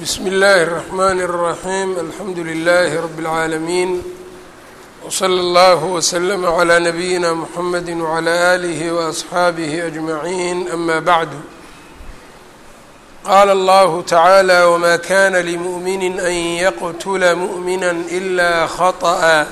bsmi اllahi الرحmn الرaحيم alxamdu لlh رb العaalمين وslى اllه وsلم عlى نbyina mحamd وعlى آlih وأصxaabih أجمعين أma bعd qala اllah taعaalى wma kana lmؤmini an yqtla mؤmina إla khaطأa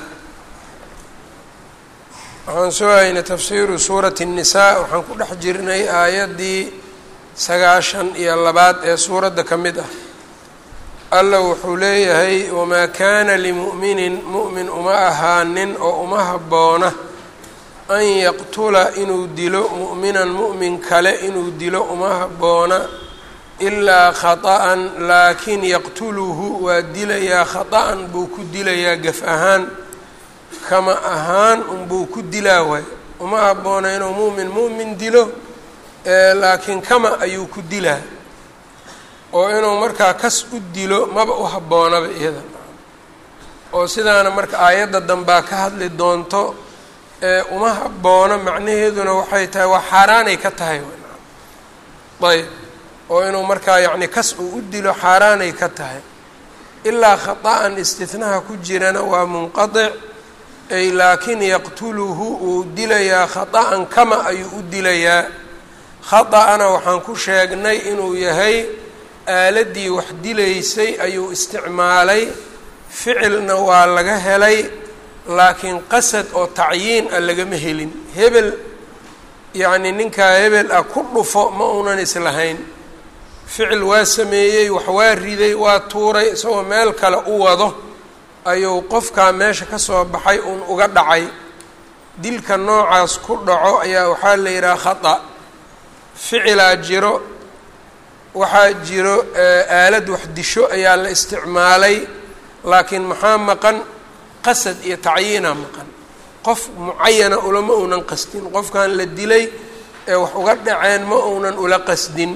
waxaan soo haynay tafsiru suuraة النisaء waxaan ku dhex jirnay aayaddii sagaashan iyo labaad ee suuradda ka mid ah alla wuxuu leeyahay wamaa kaana limu'minin mu'min uma ahaanin oo uma habboona an yaqtula inuu dilo mu'minan mu'min kale inuu dilo uma habboona ilaa khata'an laakiin yaqtuluhu waa dilayaa khata'an buu ku dilayaa gaf ahaan kama ahaan unbuu ku dilaa waay uma habboona inuu mu'min mu'min dilo laakiin kama ayuu ku dilaa oo inuu markaa kas u dilo maba u habboonaba iyada oo sidaana marka aayadda dambaa ka hadli doonto uma habboona macnaheeduna waxay tahay waa xaaraanay ka tahay ayb oo inuu markaa yacni kas uu u dilo xaaraanay ka tahay ilaa khata'an istihnaha ku jirana waa munqadic ay laakiin yaqtuluhu uu dilayaa khata'an kama ayuu u dilayaa khata'ana waxaan ku sheegnay inuu yahay aaladii wax dilaysay ayuu isticmaalay ficilna waa laga helay laakiin qasad oo tacyiin ah lagama helin hebel yacni ninkaa hebel ah ku dhufo ma uunan islahayn ficil waa sameeyey wax waa riday waa tuuray isagoo meel kale u wado ayuu qofkaa meesha ka soo baxay uun uga dhacay dilka noocaas ku dhaco ayaa waxaa la yidhaha khata ficilaa jiro waxaa jiro aalad wax disho ayaa la isticmaalay laakiin maxaa maqan qasad iyo tacyiina maqan qof mucayana ulama uunan qasdin qofkan la dilay ee wax uga dhaceen ma uunan ula qasdin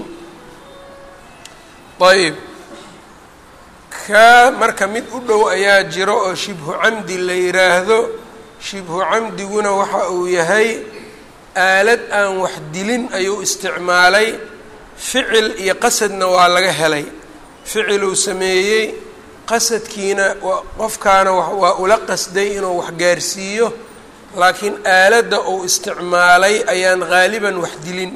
ayb kaa marka mid u dhow ayaa jiro oo shibhu camdi la yiraahdo shibhu camdiguna waxa uu yahay aalad aan wax dilin ayuu isticmaalay ficil iyo qasadna waa laga helay ficiluu sameeyey qasadkiina qofkaana waa ula qasday inuu wax gaarsiiyo laakiin aaladda uu isticmaalay ayaan haaliban wax dilin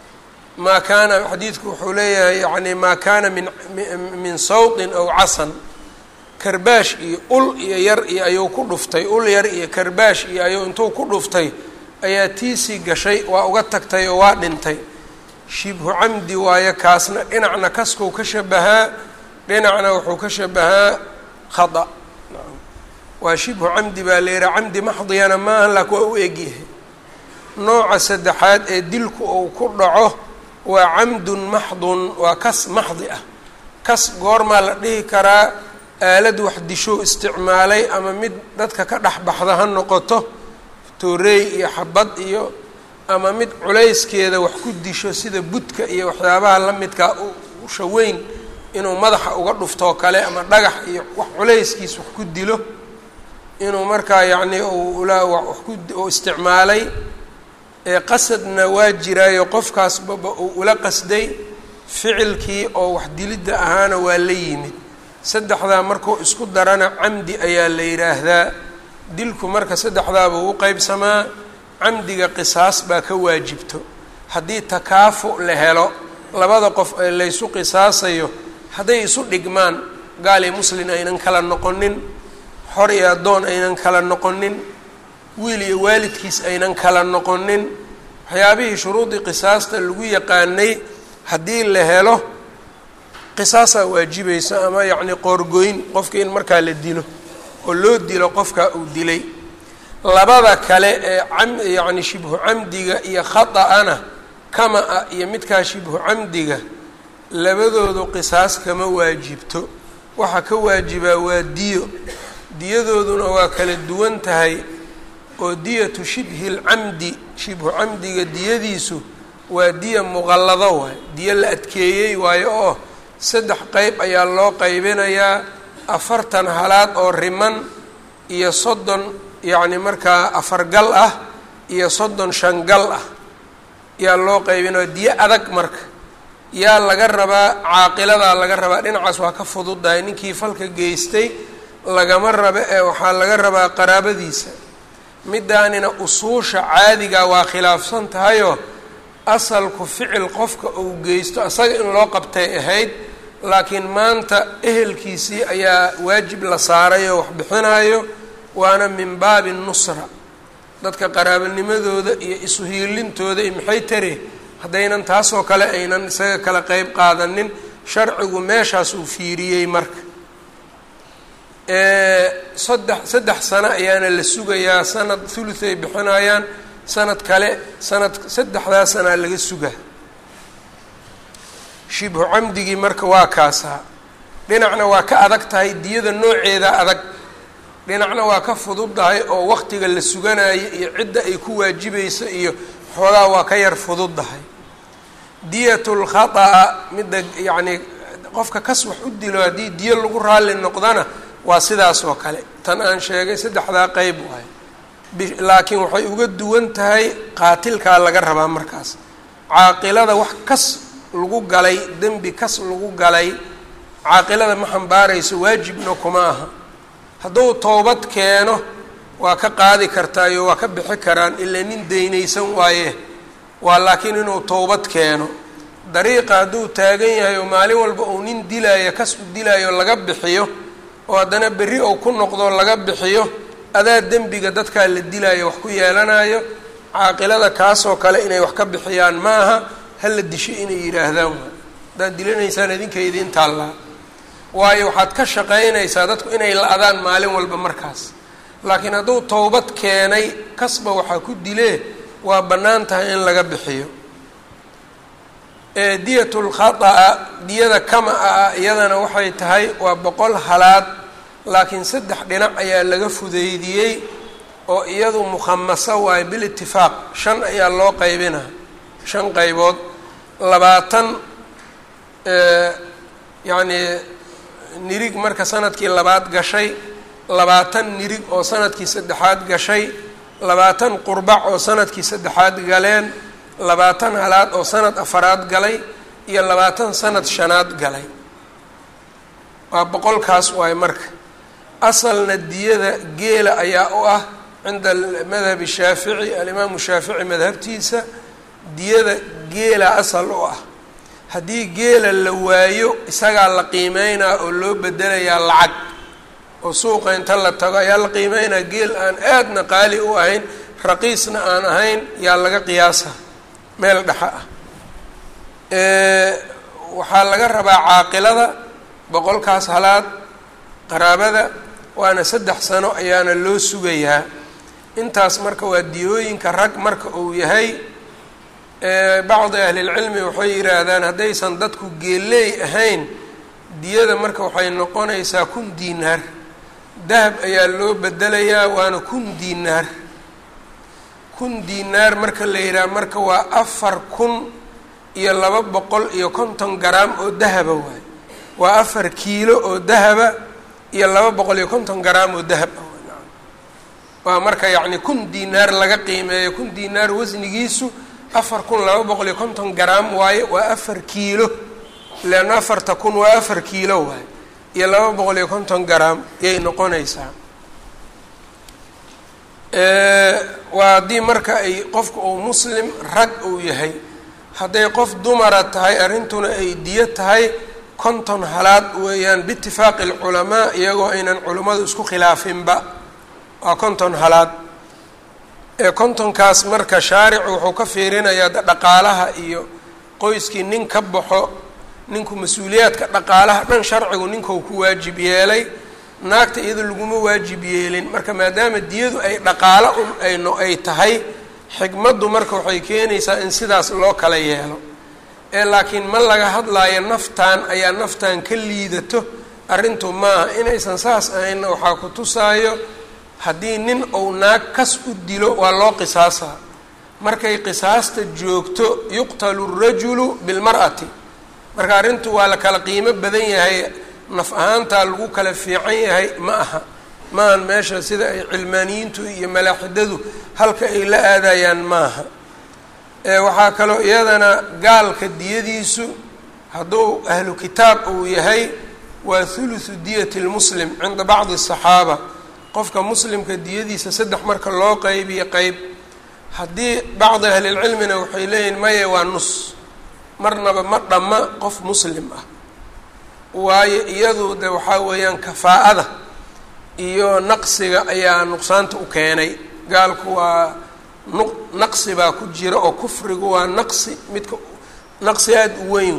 maa kaana xadiidku wuxuu leeyahay yani maa kaana min min sawtin aw casan karbaash iyo ul iyo yar iyo ayuu ku dhuftay ul yar iyo karbaash iyo ayuu intuu ku dhuftay ayaa tiisii gashay waa uga tagtay oo waa dhintay shibhu camdi waayo kaasna dhinacna kaskuu ka shabahaa dhinacna wuxuu ka shabahaa khada waa shibhu camdi baa la yihaha camdi maxdiyana maaha laakin waa u egyahay nooca saddexaad ee dilku uu ku dhaco waa camdun maxdun waa kas maxdi ah kas goormaa la dhihi karaa aalad wax dishou isticmaalay ama mid dadka ka dhex baxda ha noqoto tooreey iyo xabad iyo ama mid culayskeeda wax ku disho sida budka iyo waxyaabaha la midkaa ushaweyn inuu madaxa uga dhuftoo kale ama dhagax iyo wax culayskiis wax ku dilo inuu markaa yacni ula wax ku isticmaalay qasadna waa jiraayo qofkaasbaba uu ula qasday ficilkii oo wax dilidda ahaana waa la yimid saddexdaa markuu isku darana camdi ayaa la yidhaahdaa dilku marka saddexdaabuu u qeybsamaa camdiga qisaas baa ka waajibto haddii takaafu la helo labada qof ee laysu qisaasayo hadday isu dhigmaan gaal iyo muslin aynan kala noqonin xor iyo addoon aynan kala noqonin wiil iyo waalidkiis aynan kala noqonin waxyaabihii shuruudii qisaasta lagu yaqaanay haddii la helo qisaasaa waajibaysa ama yacni qoorgoyn qofka in markaa la dilo oo loo dilo qofka uu dilay labada kale ee cam yacni shibhu camdiga iyo khata-ana kama-a iyo midkaa shibhu camdiga labadoodu qisaas kama waajibto waxaa ka waajibaa waa diyo diyadooduna waa kala duwan tahay oo diyatu shibhi lcamdi shibhu camdiga diyadiisu waa diya muqallado waay diyo la adkeeyey waayo oo saddex qeyb ayaa loo qaybinayaa afartan halaad oo riman iyo soddon yacni markaa afar gal ah iyo soddon shan gal ah ayaa loo qaybinaya diyo adag marka yaa laga rabaa caaqiladaa laga rabaa dhinacaas waa ka fududahay ninkii falka geystay lagama raba ee waxaa laga rabaa qaraabadiisa midaanina usuusha caadiga waa khilaafsan tahayoo asalku ficil qofka uu geysto asaga in loo qabtay ahayd laakiin maanta ehelkiisii ayaa waajib la saaray oo wax bixinayo waana min baabi nusra dadka qaraabanimadooda iyo isuhiilintooda iyo maxay tare haddaynan taasoo kale aynan isaga kala qeyb qaadanin sharcigu meeshaas uu fiiriyey marka saddex saddex sano ayaana la sugayaa sanad thuluth ay bixinayaan sanad kale sanad saddexdaa sanaa laga sugaa shibhu camdigii marka waa kaasaa dhinacna waa ka adag tahay diyada nooceeda adag dhinacna waa ka fududdahay oo waqtiga la suganayo iyo cidda ay ku waajibayso iyo xoogaa waa ka yar fududdahay diyatul khata'a midda yacnii qofka kas wax u dilo haddii diyo lagu raalli noqdana waa sidaas oo kale tan aan sheegay saddexdaa qeyb waay laakiin waxay uga duwan tahay qaatilkaa laga rabaa markaas caaqilada wax kas lagu galay dembi kas lagu galay caaqilada ma xambaarayso waajibna kuma aha hadduu toobad keeno waa ka qaadi kartaayo waa ka bixi karaan ilaa nin daynaysan waaye waa laakiin inuu toobad keeno dariiqa hadduu taagan yahay oo maalin walba uu nin dilaayo kas u dilaayo laga bixiyo oo haddana berri ou ku noqdo laga bixiyo adaa dembiga dadkaa la dilaayo wax ku yeelanayo caaqilada kaasoo kale inay wax ka bixiyaan ma aha hala disho inay yidhaahdaan waa haddaad dilanaysaan idinka idiin taallaa waayo waxaad ka shaqaynaysaa dadku inay la-daan maalin walba markaas laakiin hadduu towbad keenay kasba waxaa ku dilee waa bannaan tahay in laga bixiyo diyatul khata'a diyada kama ah iyadana waxay tahay waa boqol halaad laakiin saddex dhinac ayaa laga fudeydiyey oo iyadu mukhamaso waayo bilitifaaq shan ayaa loo qaybina shan qaybood labaatan yacnii nirig marka sanadkii labaad gashay labaatan nirig oo sanadkii saddexaad gashay labaatan qurbac oo sanadkii saddexaad galeen labaatan halaad oo sanad afaraad galay iyo labaatan sanad shanaad galay waa boqolkaas waayo marka asalna diyada geela ayaa u ah cinda madhabi shaafici alimaamu shaafici madhabtiisa diyada geela asal u ah haddii geela la waayo isagaa la qiimeynaa oo loo bedelayaa lacag oo suuqa inta la tago ayaa la qiimeynaa geel aan aadna qaali u ahayn raqiisna aan ahayn yaa laga qiyaasa meel dhexa ah waxaa laga rabaa caaqilada boqolkaas halaad qaraabada waana saddex sano ayaana loo sugayaa intaas marka waa diyooyinka rag marka uu yahay bacdi ahlilcilmi waxay yidhaahdaan haddaysan dadku geeleey ahayn diyada marka waxay noqonaysaa kun diinaar dahab ayaa loo bedelayaa waana kun diinaar kun diinaar marka la yidhaha marka waa afar kun iyo laba boqol iyo konton garaam oo dahaba waay waa afar kiilo oo dahaba iyo laba boqol iyo konton garaam oo dahab ah waa marka yacni kun diinaar laga qiimeeyo kun diinaar wasnigiisu afar kun laba boqol iyo konton garaam waaye waa afar kiilo leanna afarta kun waa afar kiilo waaye iyo laba boqol iyo konton garaam yay noqonaysaa waa haddii marka ay qofka uu muslim rag uu yahay hadday qof dumara tahay arrintuna ay diyo tahay konton halaad weeyaan biitifaaqi alculamaa iyagoo aynan culimmadu isku khilaafinba waa konton halaad ee kontonkaas marka shaaricu wuxuu ka fiirinayaa dhaqaalaha iyo qoyskii nin ka baxo ninku mas-uuliyaadka dhaqaalaha dhan sharcigu ninkau ku waajib yeelay naagta iyado laguma waajib yeelin marka maadaama diyadu ay dhaqaalo un ayno ay tahay xikmaddu marka waxay keenaysaa in sidaas loo kala yeelo ee laakiin ma laga hadlaayo naftan ayaa naftan ka liidato arrintu maaha inaysan saas ahaynna waxaa ku tusaayo haddii nin uu naag kas u dilo waa loo qisaasaa markay qisaasta joogto yuqtalu rajulu bilmar'ati marka arrintu waa la kala qiimo badan yahay naf ahaantaa lagu kala fiican yahay ma aha maahan meesha sida ay cilmaaniyiintu iyo malaaxidadu halka ay la aadayaan maaha waxaa kaloo iyadana gaalka diyadiisu hadduu ahlu kitaab uu yahay waa thuluthu diyati lmuslim cinda bacdi asaxaaba qofka muslimka diyadiisa saddex marka loo qeybiyo qeyb haddii bacdi ahlilcilmina waxay leeyihin maya waa nus marnaba ma dhamma qof muslim ah waayo iyadu de waxaa weeyaan kafaa'ada iyo naqsiga ayaa nuqsaanta u keenay gaalku waa nu naqsi baa ku jira oo kufrigu waa naqsi midka naqsi aada u weyn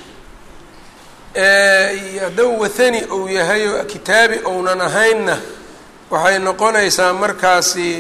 waay hadduu wathani uu yahay oo kitaabi ounan ahaynna waxay noqonaysaa markaasi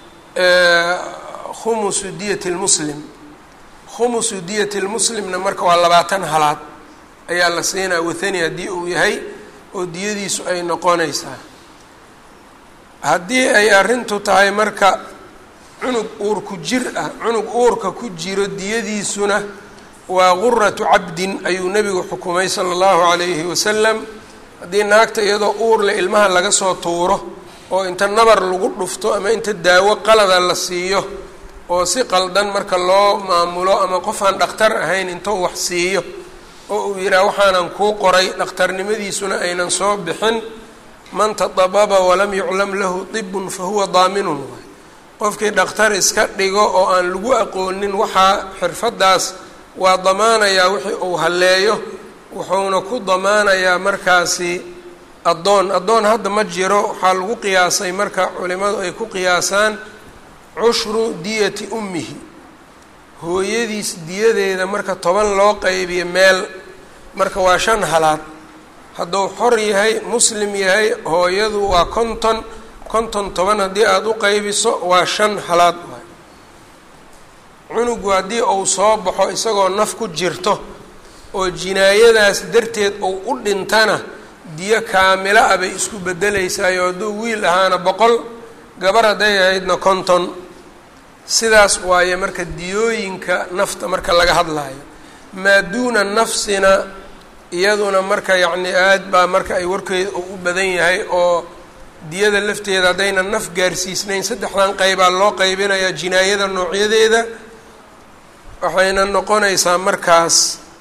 khumusu diyati lmuslim khumusu diyati lmuslimna marka waa labaatan halaad ayaa la siinaa wathani haddii uu yahay oo diyadiisu ay noqonaysaa haddii ay arrintu tahay marka cunug uurku jir ah cunug uurka ku jiro diyadiisuna waa guratu cabdin ayuu nebigu xukumay sala allahu calayhi wasalam haddii naagta iyadoo uurle ilmaha laga soo tuuro oo inta nabar lagu dhufto ama inta daawo qalada la siiyo oo si qaldan marka loo maamulo ama qofaan dhakhtar ahayn intou wax siiyo oo uu yidhaha waxaanan kuu qoray dhakhtarnimadiisuna aynan soo bixin man tadababa walam yuclam lahu tibun fa huwa daaminun waay qofkii dhakhtar iska dhigo oo aan lagu aqoonin waxaa xirfaddaas waa damaanayaa wixii uu halleeyo wuxuuna ku damaanayaa markaasi addoon addoon hadda ma jiro waxaa lagu qiyaasay marka culimadu ay ku qiyaasaan cushru diyati ummihi hooyadiis diyadeeda marka toban loo qaybiyo meel marka waa shan halaad hadduu xor yahay muslim yahay hooyadu waa konton konton toban haddii aada u qaybiso waa shan halaad waay cunugu haddii uu soo baxo isagoo naf ku jirto oo jinaayadaas darteed uu u dhintana diyo kaamilo ah bay isku beddelaysaayoo hadduu wiil ahaana boqol gabar hadday ahaydna konton sidaas waaye marka diyooyinka nafta marka laga hadlaayo maa duuna nafsina iyaduna marka yacni aad baa marka ay warkeeda u badan yahay oo diyada lafteeda haddaynan naf gaarsiisnayn saddexdan qeybaa loo qaybinayaa jinaayada noocyadeeda waxayna noqonaysaa markaas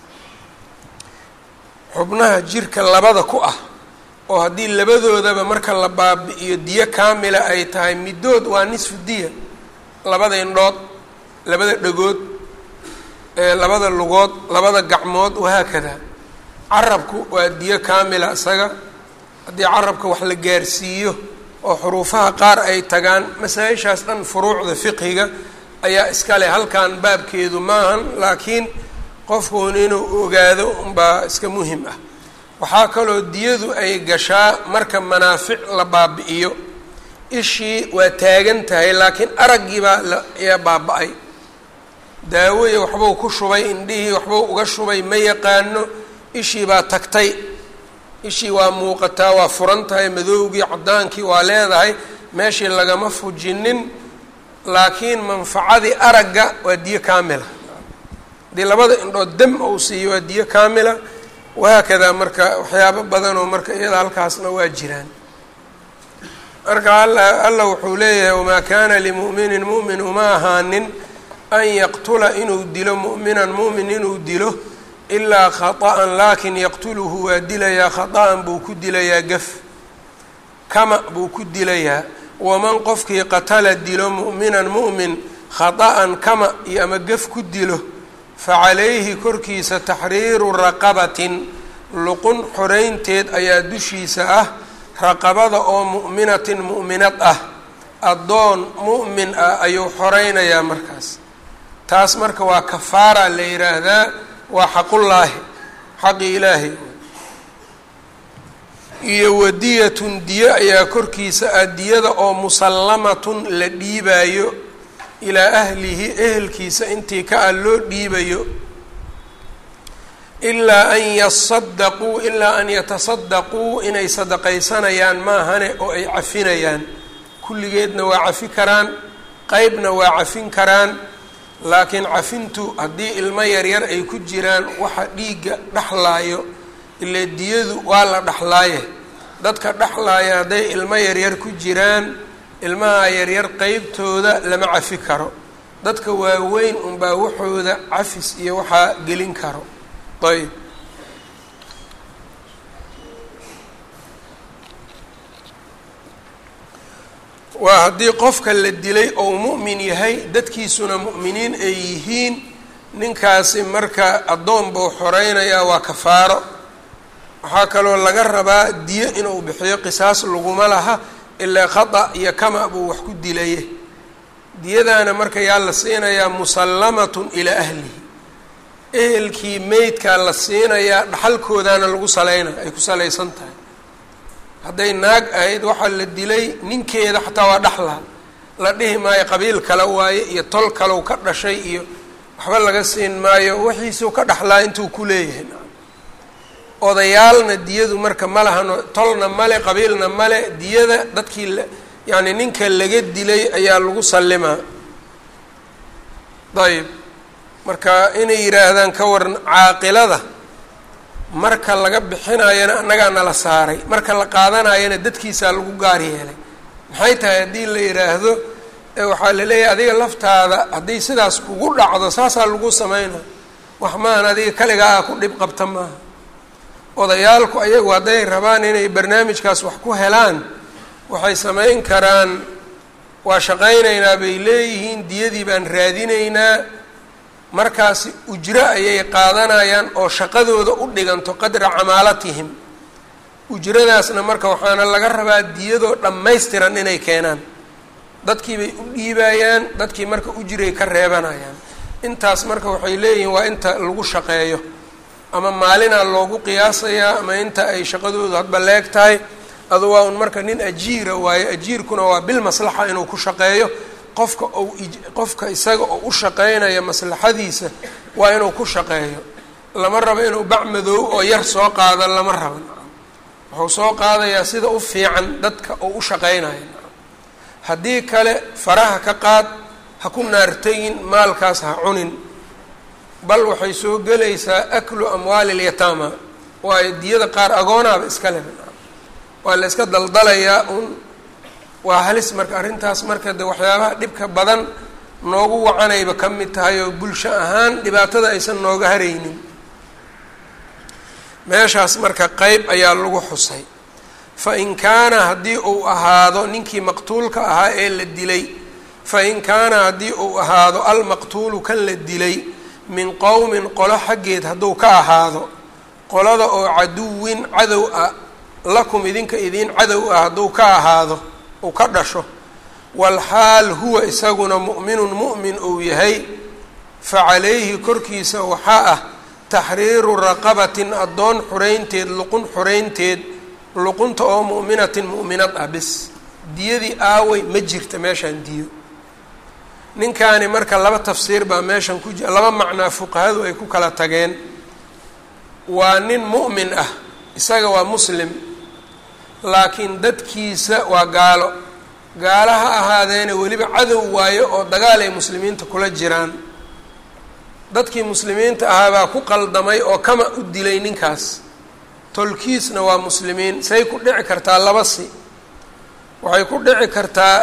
xubnaha jirka labada ku ah oo haddii labadoodaba marka la baabi-iyo diyo kaamila ay tahay middood waa nisfu diya labada indhood labada dhagood labada lugood labada gacmood wahaakada carabku waa diyo kaamila isaga haddii carabka wax la gaarsiiyo oo xuruufaha qaar ay tagaan masaa-ishaas dhan furuucda fiqhiga ayaa iska leh halkan baabkeedu maahan laakiin qofkuun inuu ogaado unbaa iska muhim ah waxaa kaloo diyadu ay gashaa marka manaafic la baabi-iyo ishii waa taagan tahay laakiin araggiibaa ayaa baaba-ay daawoya waxbuu ku shubay indhihii waxbuu uga shubay ma yaqaano ishii baa tagtay ishii waa muuqataa waa furan tahay madoowgii caddaankii waa leedahay meeshii lagama fujinin laakiin manfacadii aragga waa diyo kaamila haddii labada indhood dam ou siiyo waa diyo kaamila wahaakadaa marka waxyaabo badanoo marka iyada halkaasna waa jiraan marka alla alla wuxuu leeyahay wamaa kaana limu'minin mu'min uma ahaanin an yaqtula inuu dilo mu'minan mu'min inuu dilo ilaa khata'an laakin yaqtuluhu waa dilayaa khata'an buu ku dilayaa gaf kama buu ku dilayaa waman qofkii qatala dilo mu'minan mu'min khata'an kama iyo ama gaf ku dilo facalayhi korkiisa taxriiru raqabatin luqun xoreynteed ayaa dushiisa ah raqabada oo mu'minatin mu'minad ah addoon mu'min ah ayuu xoreynayaa markaas taas marka waa kafaara la yidhaahdaa waa xaqullaahi xaqi ilaahay iyo wadiyatun diyo ayaa korkiisa ah diyada oo musallamatun la dhiibaayo ilaa ahlihi ehelkiisa intii ka ah loo dhiibayo ilaa an yasadaquu ilaa an yatasadaquu inay sadaqaysanayaan maahane oo ay cafinayaan kulligeedna waa cafi karaan qeybna waa cafin karaan laakiin cafintu haddii ilmo yaryar ay ku jiraan waxa dhiigga dhexlaayo ile diyadu waa la dhexlaaye dadka dhexlaaya hadday ilmo yaryar ku jiraan ilmaha yaryar qeybtooda lama cafi karo dadka waaweyn unbaa waxooda cafis iyo waxaa gelin karo ayb waa haddii qofka la dilay ou mu'min yahay dadkiisuna mu'miniin ay yihiin ninkaasi marka addoon buu xoreynayaa waa kafaaro waxaa kaloo laga rabaa diyo inuu bixiyo qisaas laguma laha ilaa khata iyo kama buu wax ku dilaye diyadaana marka yaa la siinayaa musallamatun ilaa ahlihi ehelkii meydkaa la siinayaa dhaxalkoodaana lagu saleyna ay ku salaysan tahay hadday naag ahayd waxaa la dilay ninkeeda xataa waa dhaxlaa la dhihi maayo qabiil kale waaye iyo tol kalow ka dhashay iyo waxba laga siin maayo wixiisuu ka dhaxlaa intuu ku leeyahay odayaalna diyadu marka ma lahano tolna male qabiilna male diyada dadkii yacni ninka laga dilay ayaa lagu sallimaa ayb marka inay yidhaahdaan ka waran caaqilada marka laga bixinayana annagaa nala saaray marka la qaadanayana dadkiisaa lagu gaar yeelay maxay tahay haddii la yidhaahdo waxaa la leeyahay adiga laftaada haddii sidaas kugu dhacdo saasaa lagu sameynaa wax maahan adiga kaligaa ah ku dhib qabta maaha odayaalku ayagu hadday rabaan inay barnaamijkaas wax ku helaan waxay samayn karaan waa shaqaynaynaa bay leeyihiin diyadii baan raadinaynaa markaasi ujro ayay qaadanayaan oo shaqadooda u dhiganto qadra camaalatihim ujradaasna marka waxaana laga rabaa diyadoo dhammaystiran inay keenaan dadkii bay u dhiibayaan dadkii marka ujray ka reebanayaan intaas marka waxay leeyihiin waa inta lagu shaqeeyo ama maalinaa loogu qiyaasayaa ama inta ay shaqadoodu hadba leeg tahay adu waa un marka nin ajiira waayo ajiirkuna waa bil maslaxa inuu ku shaqeeyo qofka ou qofka isaga oo u shaqeynaya maslaxadiisa waa inuu ku shaqeeyo lama rabo inuu bac madoow oo yar soo qaado lama rabo wuxuu soo qaadayaa sida u fiican dadka oo u shaqeynaya haddii kale faraha ka qaad ha ku naartagin maalkaas ha cunin bal waxay soo gelaysaa aklu amwaali lyataama waayo diyada qaar agoonaaba iska leh waa la iska daldalayaa un waa halis marka arrintaas marka de waxyaabaha dhibka badan noogu wacanayba ka mid tahay oo bulsho ahaan dhibaatada aysan nooga haraynin meeshaas marka qeyb ayaa lagu xusay fa in kaana haddii uu ahaado ninkii maqtuulka ahaa ee la dilay fa in kaana haddii uu ahaado almaqtuulu kan la dilay min qowmin qolo xaggeed hadduu ka ahaado qolada oo caduwin cadow ah lakum idinka idiin cadow ah hadduu ka ahaado uu ka dhasho walxaal huwa isaguna mu'minun mu'min uu yahay fa calayhi korkiisa waxaa ah taxriiru raqabatin addoon xureynteed luqun xureynteed luqunta oo mu'minatin mu'minad ah bis diyadii aawey ma jirta meeshaan diyo ninkaani marka laba tafsiir baa meeshan ku jira laba macnaa fuqahadu ay ku kala tageen waa nin mu'min ah isaga waa muslim laakiin dadkiisa waa gaalo gaalo ha ahaadeena weliba cadow waayo oo dagaal ay muslimiinta kula jiraan dadkii muslimiinta ahaa baa ku qaldamay oo kama u dilay ninkaas tolkiisna waa muslimiin say ku dhici kartaa laba si waxay ku dhici kartaa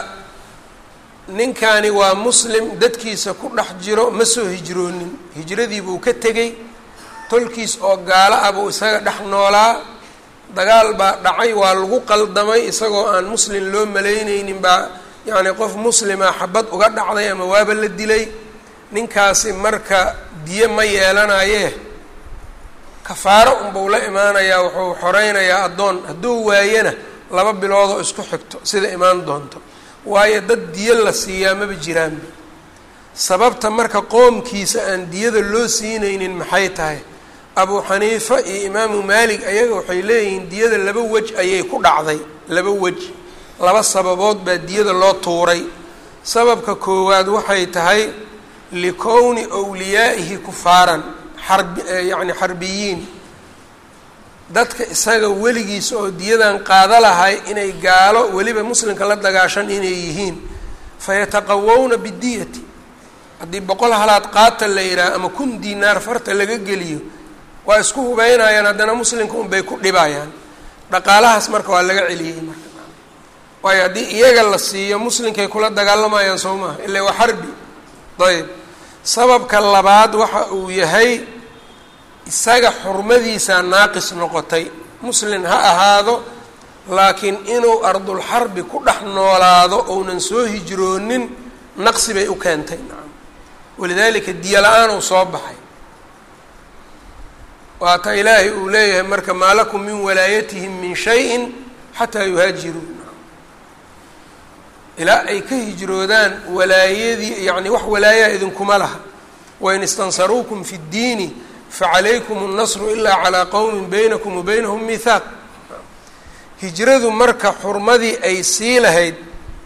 ninkani waa muslim dadkiisa ku dhex jiro ma soo hijroonin hijradiibuu ka tegey tolkiis oo gaalo ah buu isaga dhex noolaa dagaal baa dhacay waa lagu qaldamay isagoo aan muslim loo malayneynin baa yacni qof muslima xabad uga dhacday ama waaba la dilay ninkaasi marka diye ma yeelanayee kafaaro unbuu la imaanayaa wuxuu xoreynayaa addoon hadduu waayana laba biloodoo isku xigto sida imaan doonto waayo dad diyo la siiyaa maba jiraanba sababta marka qoomkiisa aan diyada loo siinaynin maxay tahay abuu xaniifa iyo imaamu maalik ayaga waxay leeyihiin diyada laba wej ayay ku dhacday laba wej laba sababood baa diyada loo tuuray sababka koowaad waxay tahay likowni wliyaa'ihi kufaaran xarbi yacni xarbiyiin dadka isaga weligiisa oo diyadan qaada lahay inay gaalo weliba muslimka la dagaashan inay yihiin fayataqawowna bidiyati haddii boqol halaad qaata la yidhaah ama kun dinaar farta laga geliyo waa isku hubeynayaan haddana muslimka unbay ku dhibayaan dhaqaalahaas marka waa laga celiyey marka waayo haddii iyaga la siiyo muslimkay kula dagaalamayaan soo maha ila waa xarbi ayb sababka labaad waxa uu yahay isaga xurmadiisaa naaqis noqotay muslin ha ahaado laakiin inuu ardulxarbi ku dhex noolaado ounan soo hijroonin naqsi bay u keentay nacam walidaalika diyo la-aan uu soo baxay waata ilaahay uu leeyahay marka maa lakum min walaayatihim min shayin xataa yuhaajiruu ilaa ay ka hijroodaan walaayadii yacni wax walaayaa idinkuma laha wain istansaruukum fi ddiini facalaykum اnnasru ilaa calaa qowmin baynakum wa baynahum mihaaq hijradu marka xurmadii ay sii lahayd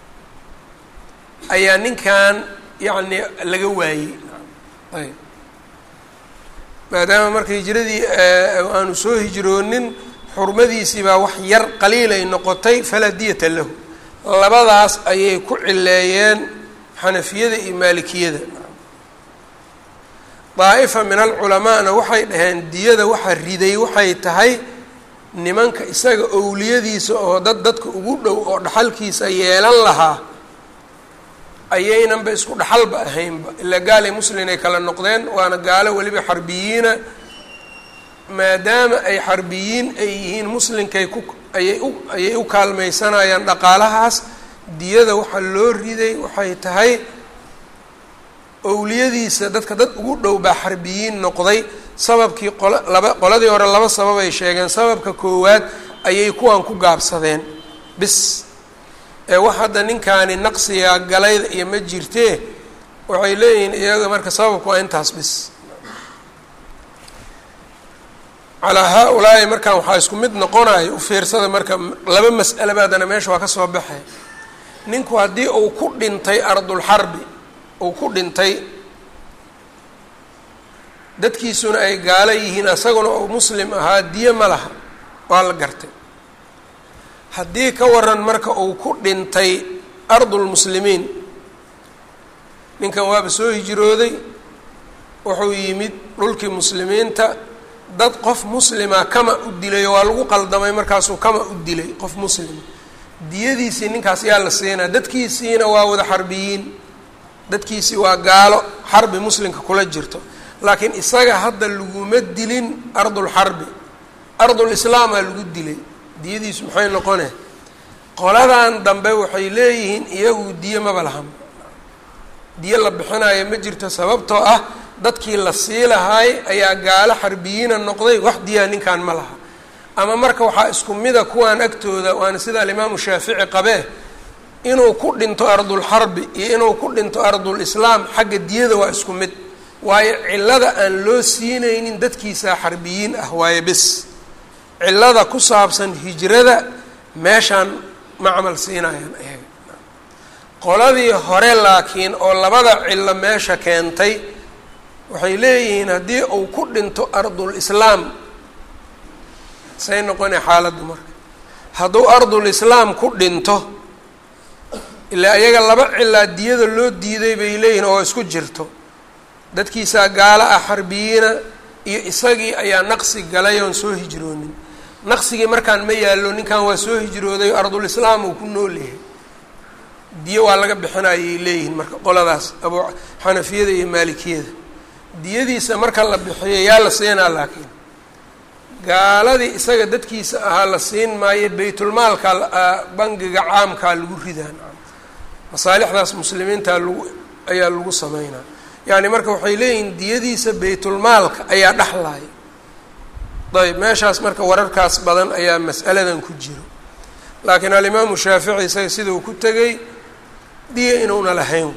ayaa ninkan yacni laga waayey ayb maadaama marka hijradii aanu soo hijroonin xurmadiisii baa wax yar qaliilay noqotay falaa diyata lahu labadaas ayay ku cileeyeen xanafiyada iyo maalikiyada daa'ifa min alculamaana waxay dhaheen diyada waxa riday waxay tahay nimanka isaga owliyadiisa oo dad dadka ugu dhow oo dhaxalkiisa yeelan lahaa ayaynanba isku dhaxalba ahaynba ilaa gaalay muslin ay kala noqdeen waana gaalo weliba xarbiyiina maadaama ay xarbiyiin ay yihiin muslinkay ku ayay u ayay u kaalmaysanayaan dhaqaalahaas diyada waxaa loo riday waxay tahay owliyadiisa dadka dad ugu dhow baa xarbiyiin noqday sababkii qola laba qoladii hore laba sabab ay sheegeen sababka koowaad ayay kuwan ku gaabsadeen bis ee wax hadda ninkaani naqsiga galayda iyo ma jirtee waxay leeyihiin iyaga marka sababku waa intaas bis calaa haa-ulaa'i markaan waxaa isku mid noqonayo u fiirsada marka laba mas'ale ba haddana meesha waa ka soo baxay ninku haddii uu ku dhintay ardulxarbi uu ku dhintay dadkiisuna ay gaalo yihiin isaguna uu muslim ahaa diyo ma laha waa la gartay haddii ka waran marka uu ku dhintay ardulmuslimiin ninkan waaba soo hijrooday wuxuu yimid dhulkii muslimiinta dad qof muslima kama u dilay waa lagu qaldamay markaasuu kama u dilay qof muslima diyadiisii ninkaas yaa la siinaa dadkiisiina waa wada xarbiyiin dadkiisii waa gaalo xarbi muslimka kula jirto laakiin isaga hadda laguma dilin ardulxarbi ardulislaamaa lagu dilay diyadiisu maxay noqone qoladan dambe waxay leeyihiin iyagu diyo maba lahan diyo la bixinayo ma jirto sababtoo ah dadkii la sii lahaay ayaa gaalo xarbiyiina noqday wax diyaa ninkan ma laha ama marka waxaa isku mida kuwaan agtooda waana sida alimaamu shaafici qabee inuu ku dhinto ardulxarbi iyo inuu ku dhinto ardulislaam xagga diyada waa isku mid waayo cillada aan loo siinaynin dadkiisaa xarbiyiin ah waayo bes cillada ku saabsan hijrada meeshaan ma camal siinayaan ayaga qoladii hore laakiin oo labada cillo meesha keentay waxay leeyihiin haddii uu ku dhinto ardul islaam say noqonay xaaladdu marka hadduu ardul islaam ku dhinto ilaa iyaga laba cilaa diyada loo diiday bay leeyihiin oo isku jirto dadkiisaa gaalo ah xarbiyiina iyo isagii ayaa naqsi galay oon soo hijroonin naqsigii markaan ma yaallo ninkan waa soo hijrooday ardul islaam uu ku nool yahay diyo waa laga bixinayay leeyihiin marka qoladaas abu xanafiyada iyo maalikiyada diyadiisa marka la bixiyo yaa la siinaa laakiin gaaladii isaga dadkiisa ahaa la siin maayo baytulmaalka bangiga caamkaa lagu ridaa masaalixdaas muslimiinta lagu ayaa lagu sameynaa yacni marka waxay leeyihiin diyadiisa baytulmaalka ayaa dhexlaaya ayb meeshaas marka wararkaas badan ayaa mas'aladan ku jiro laakiin alimaamu shaafici isaga sida uu ku tegay diya inuuna lahayn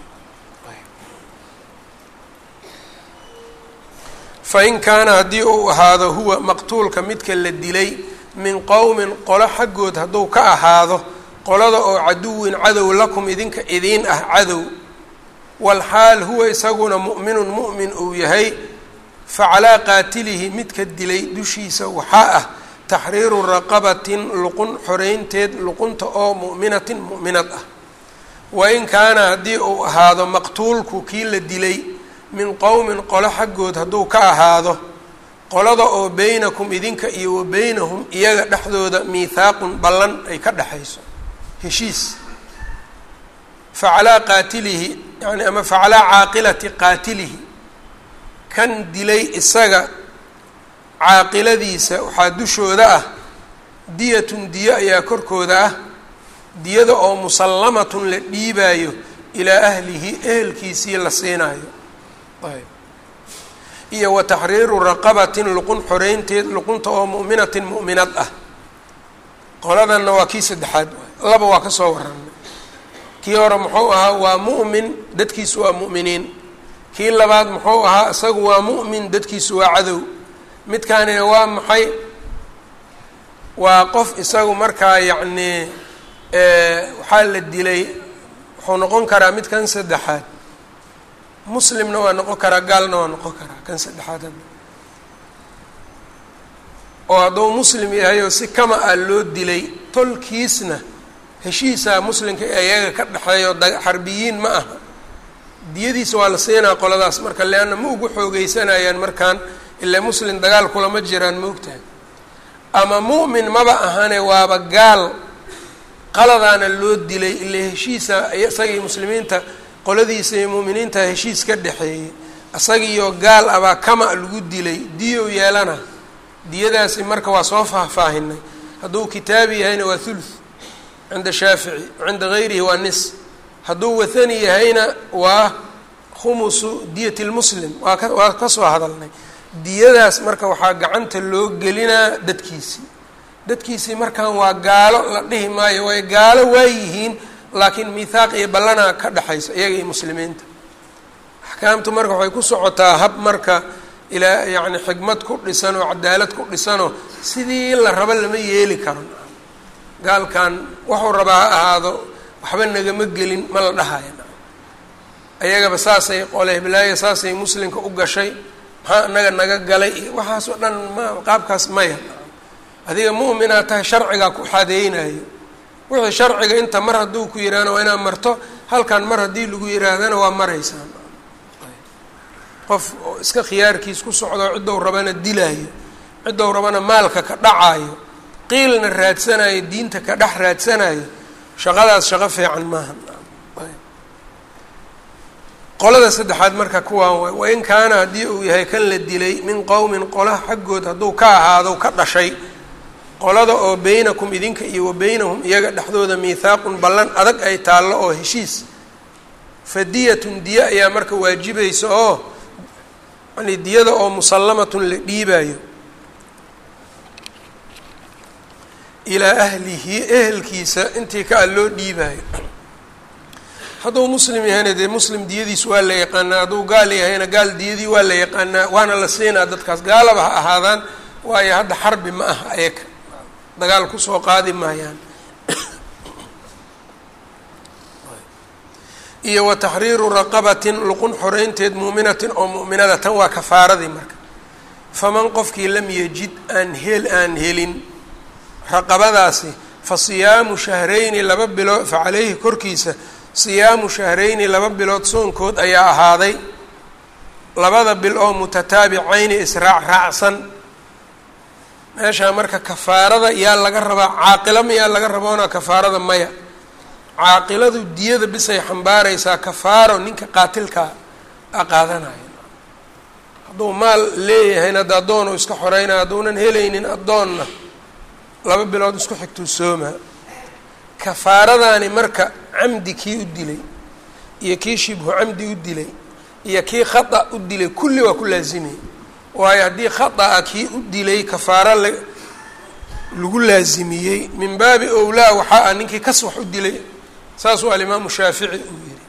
fain kaana haddii uu ahaado huwa maqtuulka midka la dilay min qowmin qolo xaggood hadduu ka ahaado qolada oo caduwin cadow lakum idinka idiin ah cadow walxaal huwa isaguna mu'minun mu'min uu yahay facalaa qaatilihi midka dilay dushiisa waxaa ah taxriiru raqabatin luqun xoreynteed luqunta oo mu'minatin mu'minad ah wain kaana haddii uu ahaado maqtuulku kii la dilay min qowmin qolo xaggood hadduu ka ahaado qolada oo beynakum idinka iyo wa beynahum iyaga dhexdooda miithaaqun ballan ay ka dhexayso heshiis facalaa qaatilihi yani ama facalaa caaqilati qaatilihi kan dilay isaga caaqiladiisa waxaa dushooda ah diyatun diyo ayaa korkooda ah diyada oo musallamatun la dhiibaayo ilaa ahlihi ehelkiisii la siinaayo ayb iyo wa taxriiru raqabatin luqun xoreynteed luqunta oo mu'minatin mu'minad ah qoladanna waa kii saddexaad waay laba waa ka soo warranay kii hore muxuu ahaa waa mu'min dadkiisu waa mu'miniin kii labaad muxuu ahaa isagu waa mu'min dadkiisu waa cadow midkaanina waa maxay waa qof isagu markaa yacnii waxaa la dilay wuxuu noqon karaa mid kan saddexaad muslimna waa noqon karaa gaalna waa noqon karaa kan saddexaad hadda oo hadduu muslim yahay oo si kama ah loo dilay tolkiisna heshiisaa muslimka iyaga ka dhexeeyo xarbiyiin ma aha diyadiisa waa la siinaa qoladaas marka leanna ma ugu xoogeysanayaan markaan ilaa muslim dagaal kulama jiraan maogtahay ama mu'min maba ahane waaba gaal qaladaana loo dilay ilaa heshiisa isagii muslimiinta qoladiisa iyo mu'miniinta heshiis ka dhexeeyey isagiiyo gaal abaa kama lagu dilay diyow yeelana diyadaasi marka waa soo faahfaahinay hadduu kitaabi yahayna waa thuluth cinda shaafici cinda gayrihi waa nis hadduu wathani yahayna waa khumusu diyati lmuslim waa ka waa kasoo hadalnay diyadaas marka waxaa gacanta loo gelinaa dadkiisii dadkiisii markaan waa gaalo la dhihi maayo way gaalo waayihiin laakiin miithaaq iyo ballanaa ka dhexaysa iyaga iyo muslimiinta axkaamtu marka waxay ku socotaa hab marka ilaa yacni xigmad ku dhisan oo cadaalad ku dhisanoo sidii la rabo lama yeeli karo gaalkan wuxuu rabaa ha ahaado waxba nagama gelin ma la dhahayo ayagaba saasay qole hiblaayo saasay muslimka u gashay maxaa inaga naga galay iyo waxaas oo dhan ma qaabkaas maya adiga mu'minaad tahay sharcigaa ku xadeynayo wixii sharciga inta mar hadduu ku yidhaahna waa inaad marto halkan mar haddii lagu yihaahdana waa maraysaa qof oo iska khiyaarkiis ku socdo ciddou rabana dilaayo ciddou rabana maalka ka dhacaayo qiilna raadsanayo diinta ka dhex raadsanayo shaqadaas shaqo fiican maaha qolada saddexaad marka kuwaan waay wain kaana haddii uu yahay kan la dilay min qowmin qola xaggood hadduu ka ahaado ka dhashay qolada oo beynakum idinka iyo wa beynahum iyaga dhexdooda miithaaqun ballan adag ay taallo oo heshiis fadiyatun diya ayaa marka waajibaysa oo yani diyada oo musallamatun la dhiibaayo ilaa ahlihi ehelkiisa intii ka a loo dhiibaayo hadduu muslim yahayna dee muslim diyadiis waa la yaqaanaa hadduu gaal yahayna gaal diyadii waa la yaqaanaa waana la siinaa dadkaas gaalaba ha ahaadaan waayo hadda xarbi ma aha ayaga dagaal kusoo qaadi maayaan iyo wa taxriiru raqabatin luqun xoreynteed muuminatin oo mu'minada tan waa kafaaradii marka faman qofkii lam yajid aan hel aan helin raqabadaasi fa siyaamu shahrayni laba bilood fa caleyhi korkiisa siyaamu shahrayni laba bilood soonkood ayaa ahaaday labada bil oo mutataabicayni israac raacsan meeshaa marka kafaarada yaa laga rabaa caaqilo mayaa laga raboona kafaarada maya caaqiladu diyada bisay xambaaraysaa kafaaro ninka qaatilkaa a qaadanayo hadduu maal leeyahayna hadda addoonu iska xoreynaya hadduunan helaynin addoonna laba bilood isku xigtuu soomaa kafaaradaani marka camdi kii u dilay iyo kii shibhu camdi u dilay iyo kii khata u dilay kulli waa ku laazimay waayo haddii khata'a kii u dilay kafaaro la lagu laazimiyey min baabi owlaa waxaa ah ninkii kas wax u dilay saasuu alimaamu shaafici uu yihi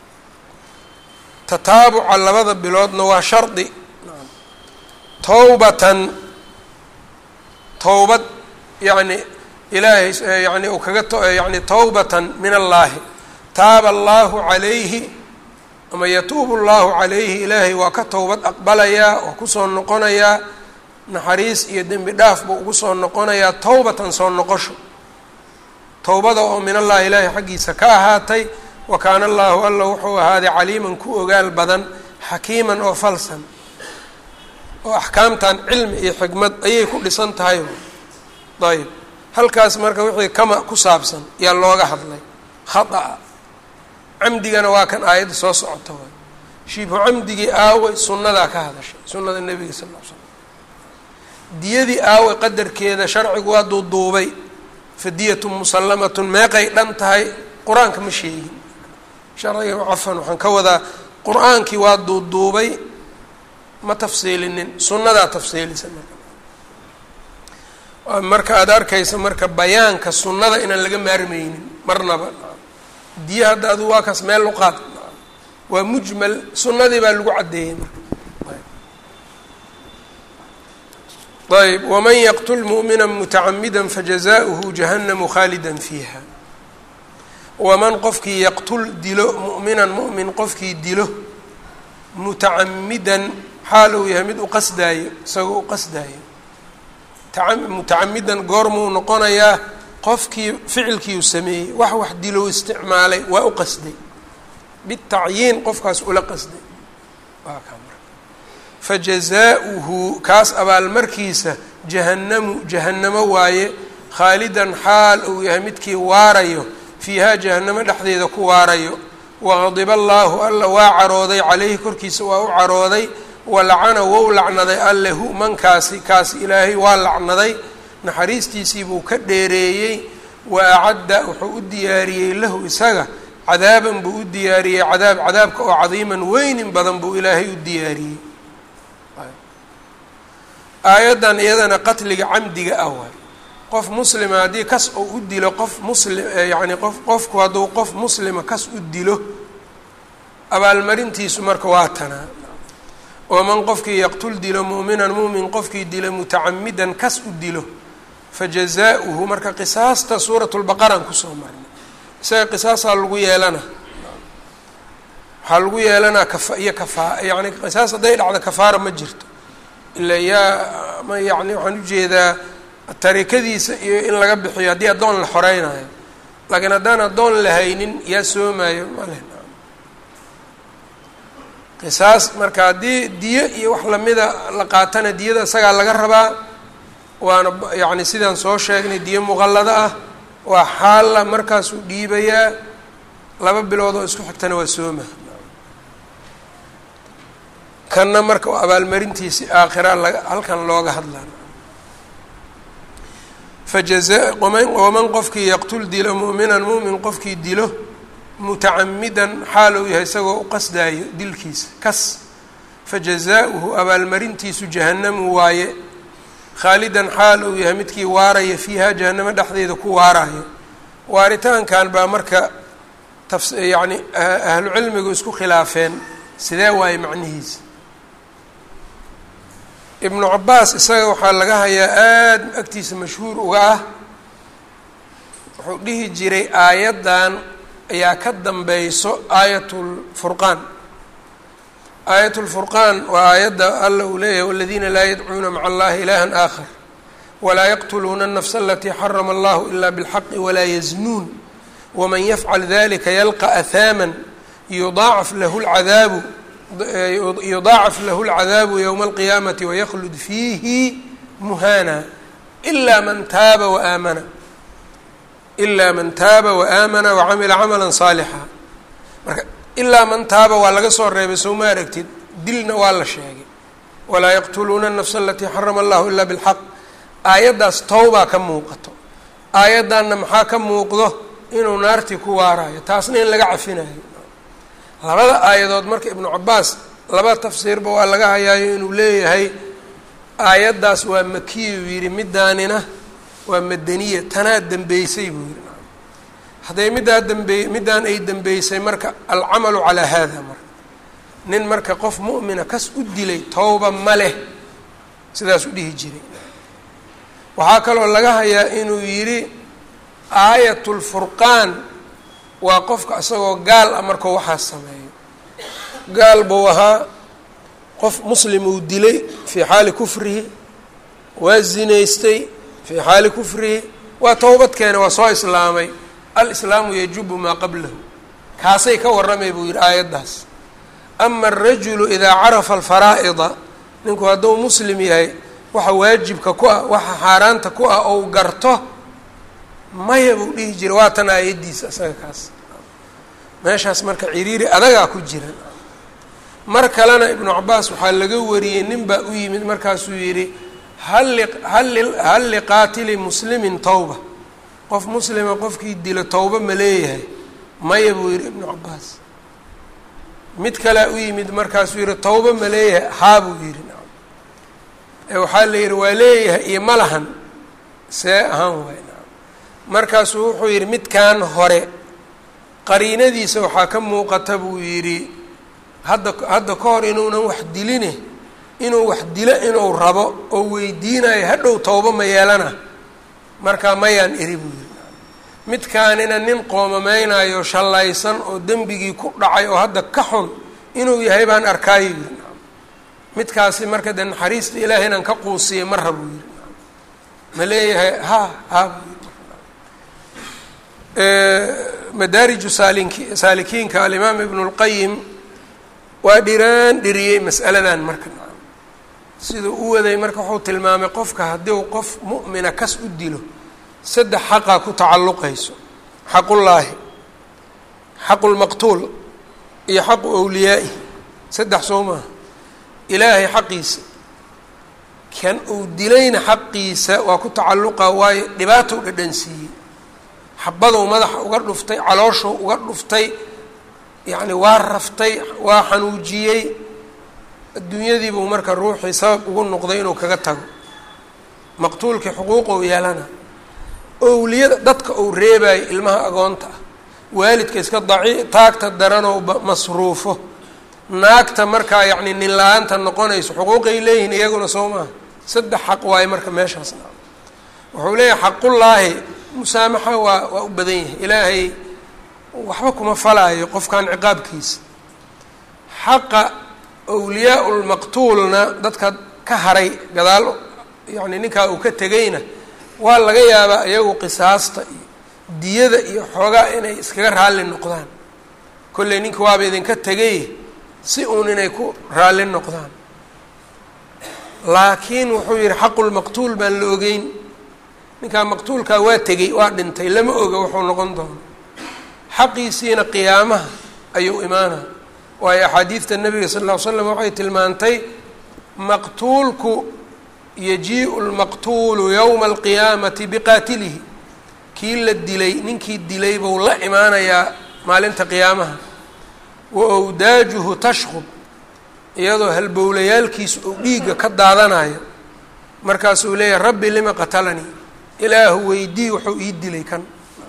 tataabuca labada biloodna waa shardi towbatan towbad yacni ilaahay yani uu kaga yani towbatan min allaahi taaba allahu calayhi ama yatuubu allahu calayhi ilaahay waa ka towbad aqbalayaa waa kusoo noqonayaa naxariis iyo dembi dhaaf buu ugu soo noqonayaa towbatan soo noqosho towbada oo min allahi ilaahay xaggiisa ka ahaatay wa kaana allahu alla wuxuu ahaaday caliiman ku ogaal badan xakiiman oo falsan oo axkaamtan cilmi iyo xikmad ayay ku dhisan tahay ayb halkaas marka wixii kama ku saabsan yaa looga hadlay khata'a camdigana waa kan aayadda soo socota waay shibhu camdigii aaway sunnadaa ka hadashay sunnada nebiga sal ll l slam diyadii aawe qadarkeeda sharcigu waa duuduubay fadiyatun musallamatun meeqay dhan tahay qur-aanka ma sheegin sharciga cafan waxaan ka wadaa qur-aankii waa duuduubay ma tafsiilinin sunnadaa tafsiilisa marka marka aada arkaysa marka bayaanka sunnada inaan laga maarmeynin marnaba diye hadda adu waa kaas meel luqaad waa mujmal sunnadii baa lagu caddeeyey marka ayb waman yaqtul mu'mina mutacamida fajazaؤuhu jahannamu khaalida fiiha waman qofkii yaqtul dilo mu'minan mu'min qofkii dilo mutacamidan xaal uu yahay mid u qasdaayo isagoo u qasdaayo mutacamidan goormuu noqonayaa qofkii ficilkiiu sameeyey wax wax dilo isticmaalay waa u qasday bitacyiin qofkaas ula qasday waa kaa marka fajazaa'uhu kaas abaalmarkiisa jahannamu jahannamo waaye khaalidan xaal uu yahay midkii waarayo fiihaa jahannamo dhexdeeda ku waarayo waqadiba allaahu alla waa carooday calayhi korkiisa waa u carooday walacana wou lacnaday allehu mankaasi kaasi ilaahay waa lacnaday naxariistiisii buu ka dheereeyey wa acadda wuxuu u diyaariyey lahu isaga cadaaban buu u diyaariyey cadaab cadaabka oo cadiiman weynin badan buu ilaahay u diyaariyey aayaddan iyadana qatliga camdiga ah waay qof muslima haddii kas oo u dilo qof muslim yacni qof qofku hadduu qof muslima kas u dilo abaalmarintiisu marka waa tanaa waman qofkii yaqtul dilo mu'minan mu'min qofkii dilo mutacamidan kas u dilo fajazaa'uhu marka qisaasta suurat lbaqaraan kusoo marnay isaga qisaasaa lagu yeelana waxaa lagu yeelanaa kafa iyo kafaa yani qisaas hadday dhacdo kafaara ma jirto ila yaa ma yani waxaan ujeedaa tarikadiisa iyo in laga bixiyo haddii addoon la xoreynayo laakiin haddaan addoon la haynin yaa soomayo maleh qisaas marka haddii diyo iyo wax lamida la qaatana diyada isagaa laga rabaa waana yacni sidaan soo sheegnay diyo muqallado ah waa xaalla markaasuu dhiibayaa laba bilood oo isku xigtana waa sooma kanna marka abaalmarintiisi aakhira laga halkan looga hadlaa fajaza waman qofkii yaqtul dilo mu'minan mu'min qofkii dilo mutacamidan xaal uu yahay isagoo u qasdaayo dilkiisa kas fajazaa'uhu abaalmarintiisu jahannamu waaye khaalidan xaal uu yahay midkii waaraya fiiha jahannamo dhexdeeda ku waarayo waaritaankan baa marka taf yacni ahlu cilmigu isku khilaafeen sidee waaye macnihiisa ibnu cabaas isaga waxaa laga hayaa aada agtiisa mashhuur uga ah wuxuu dhihi jiray aayaddan ayaa ka dambayso aayat lfurqaan aayat lfurqaan waa aayadda alla uu leeyahay waladiina laa yadcuuna maca allahi ilahan aakhar walaa yaqtuluuna الnafsa alatii xarama allahu ila bاlxaqi walaa yaznuun waman yafcal dalika yalqa ahaaman yudaacaf lahu lcadaabu yudaacaf lahu اlcadaabu ywma alqiyaamati waykhlud fiihi muhana ilaa man taaba waaamana ilaa man taaba waaamana wacamila camala saalixa marka ilaa man taaba waa laga soo reebay soo ma aragtid dilna waa la sheegay walaa yaqtuluuna الnafsa alatii xarama allahu ila bاlxaq aayaddaas towbaa ka muuqato aayaddanna maxaa ka muuqdo inuu naartii ku waarayo taasna in laga cafinayo labada aayadood marka ibnu cabaas laba tafsiirba waa laga hayaayo inuu leeyahay aayaddaas waa makiyuu yidhi middaanina waa madaniya tanaa dembeysay buu yidhi hadday middaa dambeey middaan ay dembeysay marka alcamalu calaa haada marka nin marka qof mu'mina kas u dilay towba ma leh sidaas u dhihi jiray waxaa kaloo laga hayaa inuu yidhi aayatulfurqaan waa qofka isagoo gaal ah markuu waxaas sameeyo gaal buu ahaa qof muslim uu dilay fii xaali kufrihi waa zinaystay fii xaali kufrihi waa towbad keene waa soo islaamay alislaamu yajubu maa qablahu kaasay ka warramay buu yidhi aayaddaas ama alrajulu idaa carafa alfaraa'ida ninku hadduu muslim yahay waxa waajibka ku ah waxa xaaraanta ku ah ou garto maya buu dhihi jiray waa tan aayaddiisa isaga kaas meeshaas marka ciriiri adagaa ku jira mar kalena ibnu cabaas waxaa laga wariyey nin baa u yimid markaasuu yidhi hal liqaatili muslimin tawba qof muslima qofkii dilo towba ma leeyahay maya buu yidhi ibnu cabaas mid kalea u yimid markaasuu yihi towba ma leeyahay haa buu yidhi ee waxaa la yidhi waa leeyahay iyo ma lahan see ahaan waay markaasuu wuxuu yidhi midkan hore qariinadiisa waxaa ka muuqata buu yidhi hadda hadda ka hor inuunan wax diline inuu wax dilo inuu rabo oo weydiinayo hadhow towba ma yeelana markaa mayaan eri buu yidhi midkaanina nin qoomameynayo shallaysan oo dembigii ku dhacay oo hadda ka xun inuu yahay baan arkaayo yidhi midkaasi marka dee naxariista ilaahay inaan ka quusiya ma rab buu yidhi ma leeyahay ha ha buu yidhi madaariju saalink saalikiinka alimaam ibnu lqayim waa dhiraan dhiriyey mas'aladan marka siduu u waday marka wuxuu tilmaamay qofka haddii u qof mu'mina kas u dilo saddex xaqaa ku tacalluqayso xaqullaahi xaqu lmaqtuul iyo xaqu awliyaa'i saddex soo maaha ilaahay xaqiisa kan uu dilayna xaqiisa waa ku tacalluqa waayo dhibaatou dhadhansiiyey xabadou madaxa uga dhuftay calooshou uga dhuftay yacni waa raftay waa xanuujiyey adduunyadiibuu marka ruuxii sabab ugu noqday inuu kaga tago maqtuulkii xuquuqou yeelana owliyada dadka uu reebayo ilmaha agoonta ah waalidka iska daci taagta daranoo masruufo naagta markaa yacni nin la-aanta noqonayso xuquuqay leeyihiin iyaguna soo maaha saddex xaq waayo marka meeshaasna wuxuu leeyahay xaqullaahi musaamaxa waa waa u badan yahay ilaahay waxba kuma falaayo qofkan ciqaabkiisa xaqa awliyaa lmaqtuulna dadka ka haray gadaal yacni ninkaa uu ka tegayna waa laga yaabaa iyagu qisaasta iyo diyada iyo xoogaa inay iskaga raalli noqdaan kolley ninka waaba idinka tegay si uun inay ku raalli noqdaan laakiin wuxuu yihi xaqulmaqtuul baan la ogeyn ninkaa maqtuulkaa waa tegey waa dhintay lama oga wuxuu noqon doono xaqiisiina qiyaamaha ayuu imaanaa waayo axaadiidta nabiga sal ll ly slam waxay tilmaantay maqtuulku yajiiءu lmaqtuulu yowma alqiyaamati biqaatilihi kii la dilay ninkii dilay buu la imaanayaa maalinta qiyaamaha wa awdaajuhu tashqub iyadoo halbowlayaalkiisu uu dhiigga ka daadanayo markaasuu leeyahay rabbi lima qatalanii ilaahu weydii wuxuu ii dilay kan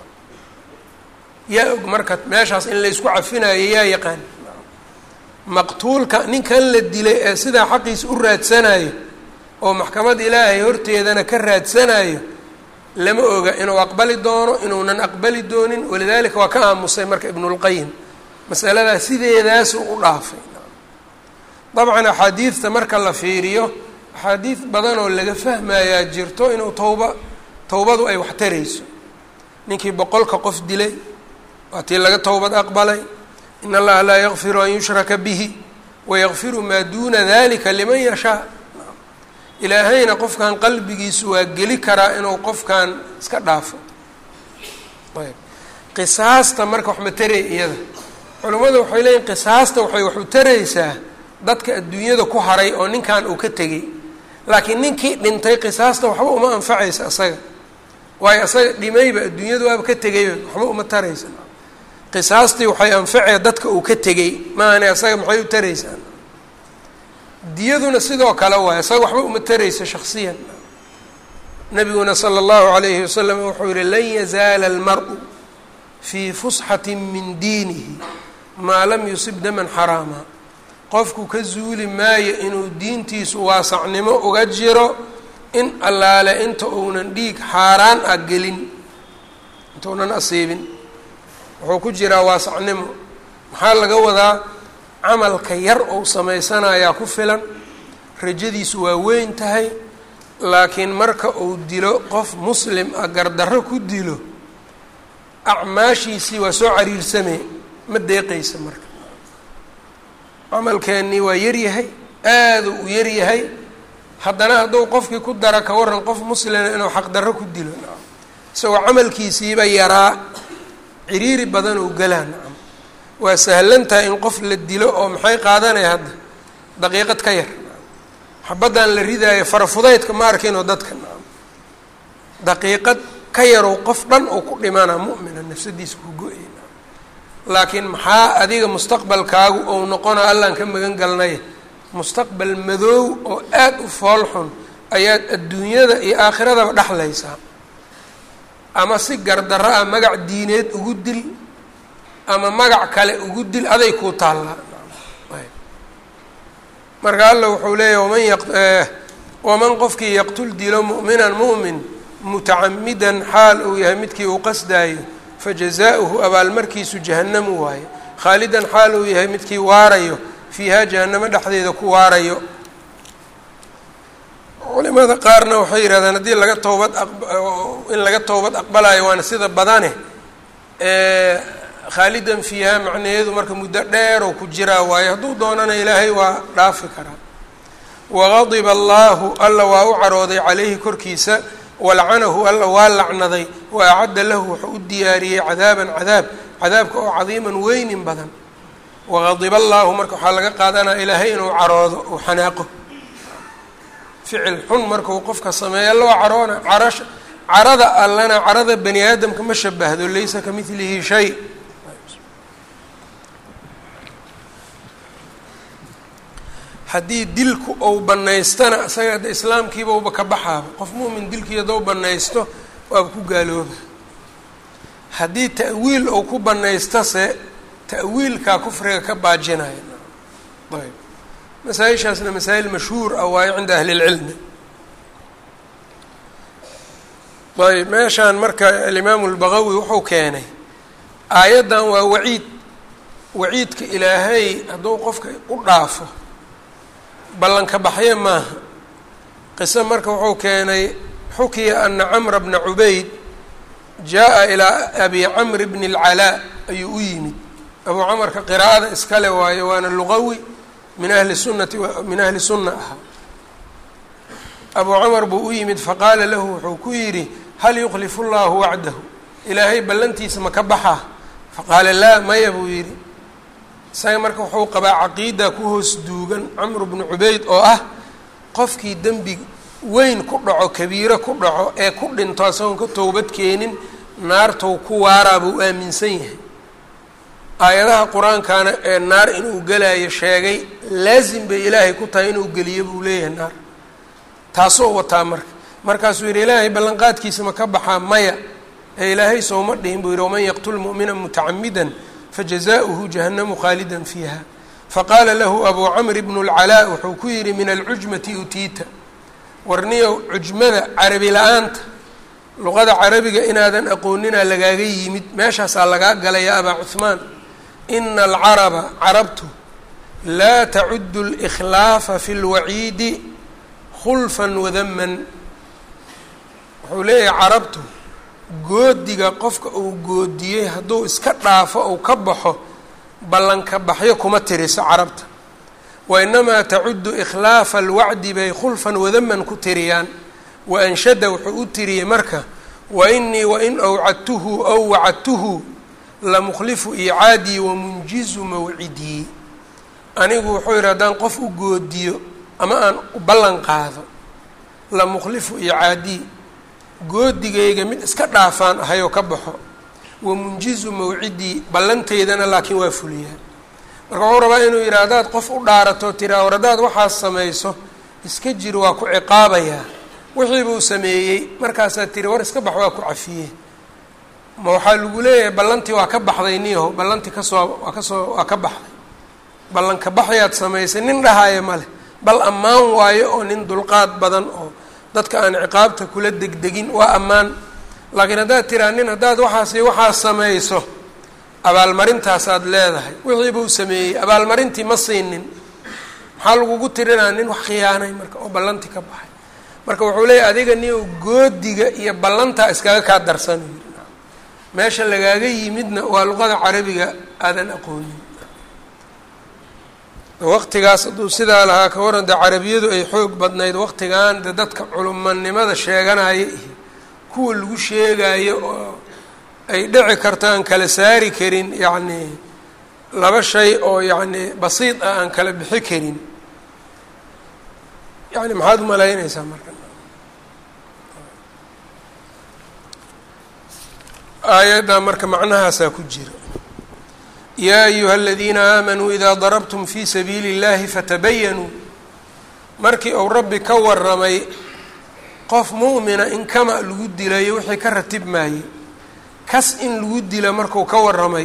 yaa og marka meeshaas in laysku cafinayo yaa yaqaan maqtuulka ninkan la dilay ee sidaa xaqiisa u raadsanayo oo maxkamad ilaahay horteedana ka raadsanayo lama oga inuu aqbali doono inuunan aqbali doonin walidaalika waa ka aamusay marka ibnulqayim masaladaa sideedaasuu u dhaafay dabcan axaadiidta marka la fiiriyo axaadiid badan oo laga fahmayaa jirto inuu towba towbadu ay wax tarayso ninkii boqolka qof dilay waa tii laga towbad aqbalay in allaha laa yakfiru an yushraka bihi wayakfiru maa duuna dalika liman yashaa ilaahayna qofkan qalbigiisu waa geli karaa inuu qofkan iska dhaafo ayb qisaasta marka wax ma taray iyada culimmadu waxay leeyihin qisaasta waxay wax u taraysaa dadka adduunyada ku haray oo ninkan uu ka tegey laakiin ninkii dhintay qisaasta waxba uma anfacaysa isaga waayo isaga dhimayba adduunyadu waaba ka tegayba waxba uma taraysa qisaastii waxay anfacee dadka uu ka tegey maahane isaga maxay u taraysaa diyaduna sidoo kale waay isaga waxba uma taraysa shaksiyan nabiguna sala allahu alayhi wasalam wuxuu yihi lan yazaala almar-u fii fusxati min diinihi maa lam yusib daman xaraama qofku ka zuuli maayo inuu diintiisu waasacnimo uga jiro in allaale inta uunan dhiig xaaraan ah gelin intaunan asiibin wuxuu ku jiraa waasacnimo maxaa laga wadaa camalka yar ou samaysanayaa ku filan rajadiisu waa weyn tahay laakiin marka uu dilo qof muslim ah gardarro ku dilo acmaashiisii waa soo cariirsamee ma deeqaysa marka camalkeennii waa yaryahay aaduu u yaryahay haddana hadduu qofkii ku dara ka waran qof muslima inuu xaqdarro ku dilo isagoo camalkiisiiba yaraa ciriiri badan oo galaa nacam waa sahlan tahay in qof la dilo oo maxay qaadanaya hadda daqiiqad ka yar xabaddan la ridaayo farafudaydka ma arkinoo dadka daqiiqad ka yarow qof dhan oo ku dhimana mu'mina nafsadiisa ku go-ay laakiin maxaa adiga mustaqbalkaagu ou noqona allaan ka magan galnay mustaqbal madoow oo aada u foolxun ayaad adduunyada iyo aakhiradaba dhexlaysaa ama si gardarro ah magac diineed ugu dil ama magac kale ugu dil aday kuu taallaa marka alla wuxuu leeyahy waman yaq waman qofkii yaqtul dilo mu'minan mu'min mutacamidan xaal uu yahay midkii uu qasdaayo fajazaa'uhu abaalmarkiisu jahannamu waaye khaalidan xaal uu yahay midkii waarayo fiihaa jahannamo dhexdeeda ku waarayo culimada qaarna waxay yidhahdeen haddii laga toobad in laga toobad aqbalayo waana sida badane khaalidan fiihaa macnaheedu marka muddo dheer oo ku jiraa waaye hadduu doonana ilaahay waa dhaafi karaa wagadiba allaahu alla waa u carooday calayhi korkiisa walacanahu alla waa lacnaday wa acadda lahu wuxuu u diyaariyey cadaaban cadaab cadaabka oo cadiiman weynin badan wagadiba allaahu marka waxaa laga qaadanaya ilaahay inuu caroodo uu xanaaqo ficil xun markuu qofka sameeyo alla waa caroona carash carada allana carada bani aadamka ma shabahdo laysa ka midlihi shay haddii dilku ou banaystana isaga hadda islaamkiiba uba ka baxaaba qof mu'min dilkii haddou banaysto waaba ku gaalooba haddii ta'wiil ou ku banaystase ta'wiilkaa kufriga ka baajinaya ayb masaa-ishaasna masaa'il mashhuur ah waayo cinda ahli lcilmi ayb meeshaan marka alimaamu lbaqawi wuxuu keenay aayaddan waa waciid waciidka ilaahay hadduu qofka u dhaafo ballanka baxye maaha qiso marka wuxuu keenay xukiya ana camra bna cubayd jaa-a ilaa abi camr bni اlcalaa ayuu u yimid abuu camarka qiraa'ada iskale waayo waana luqawi min ahli sunnati min ahli sunna ahaa abuu camar buu u yimid faqaala lahu wuxuu ku yidhi hal yukhlifu llahu wacdahu ilaahay ballantiisa ma ka baxaa faqaala laa maya buu yidhi isaga marka wuxuu qabaa caqiida ku hoos duugan camru bnu cubayd oo ah qofkii dembi weyn ku dhaco kabiiro ku dhaco ee ku dhinto isagoon ka towbad keenin naartou ku waaraa buu aaminsan yahay aayadaha qur-aankana ee naar inuu gelayo sheegay laasim bay ilaahay ku tahay inuu geliyo buu leeyahay naar taasoo wataa marka markaasuu yidhi ilaahay ballanqaadkiisa ma ka baxaa maya ee ilaahay sooma dhihin buu yidhi waman yaqtul mu'mina mutacamidan fajazaؤuhu jahannamu khaalidan fiiha faqaala lahu abuu camr bnu اlcalaa wuxuu ku yidhi min alcujmati utiita warniyow cujmada carabi la-aanta luqada carabiga inaadan aqoonina lagaaga yimid meeshaasaa lagaa galay ya abaa cuhmaan ina alcaraba carabtu laa tacudu اlإkhlaafa fi اlwaciidi khulfa wadaman wuxuu leeyahay carabtu goodiga qofka uu goodiyey hadduu iska dhaafo ou ka baxo ballanka baxyo kuma tiriso carabta wa inamaa tacudu ikhlaafa alwacdi bay khulfan wadaman ku tiriyaan wa anshada wuxuu u tiriyey marka wa inii wain awcadtuhu aw wacadtuhu lamukhlifu iicaadii wamunjizu mawcidii anigu wuxuu yidhi haddaan qof u goodiyo ama aan u ballan qaado lamukhlifu iicaadii goodigayga mid iska dhaafaan ahayoo ka baxo wa munjizu mawcidii ballanteydana laakiin waa fuliyaan marka wuxuu rabaa inuu yidhi haddaad qof u dhaarato tiraa war haddaad waxaas samayso iska jir waa ku ciqaabayaa wixii buu sameeyey markaasaad tiri war iska bax waa ku cafiyey ma waxaa lagu leeyahay ballantii waa ka baxday niyaho ballantii kasoo waa kasoo waa ka baxday ballanka baxyaad samaysay nin dhahaayo ma leh bal ammaan waayo oo nin dulqaad badan oo dadka aan ciqaabta kula degdegin waa ammaan laakiin haddaad tiraa nin haddaad waxaasi waxaas samayso abaalmarintaasaad leedahay wixii buu sameeyey abaalmarintii ma siinin maxaa lagugu tirinaa nin wax khiyaanay marka oo ballantii ka baxay marka wuxuu leeyahy adiga nin goodiga iyo ballantaa iskaga kaa darsan meesha lagaaga yimidna waa luqada carabiga aadan aqoonin waqtigaas hadduu sidaa lahaa ka waran dee carabiyadu ay xoog badnayd waqtigan de dadka culumanimada sheeganaya iyo kuwa lagu sheegayo oo ay dhici karto aan kala saari karin yacni laba shay oo yacni basiid ah aan kala bixi karin yani maxaad umalaynaysaa marka aayaddaa marka macnahaasaa ku jira yaa ayuha aladiina aamanuu idaa darabtum fii sabiili اllahi fatabayanuu markii uu rabbi ka waramay qof mu'mina in kama lagu dilayo wixii ka ratib maayey kas in lagu dila marku ka waramay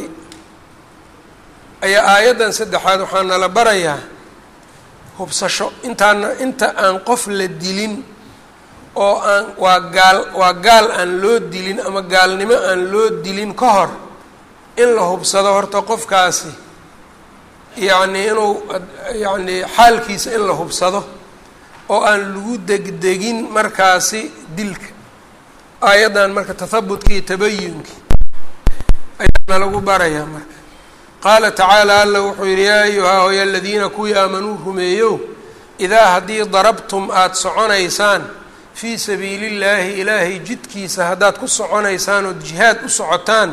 ayaa aayaddan saddexaad waxaa nala barayaa hubsasho intaana inta aan qof la dilin oo aan waa gaal waa gaal aan loo dilin ama gaalnimo aan loo dilin ka hor in la hubsado horta qofkaasi yacnii inuu yacnii xaalkiisa in la hubsado oo aan lagu degdegin markaasi dilka aayaddan marka tahabutkii iyo tabayunkii ayaana lagu barayaa marka qaala tacaala alla wuxuu yidhi yaa ayuhaa hoya aladiina kuwii aamanuu rumeeyow idaa haddii darabtum aada soconaysaan fii sabiili llaahi ilaahay jidkiisa haddaad ku soconaysaan ood jihaad u socotaan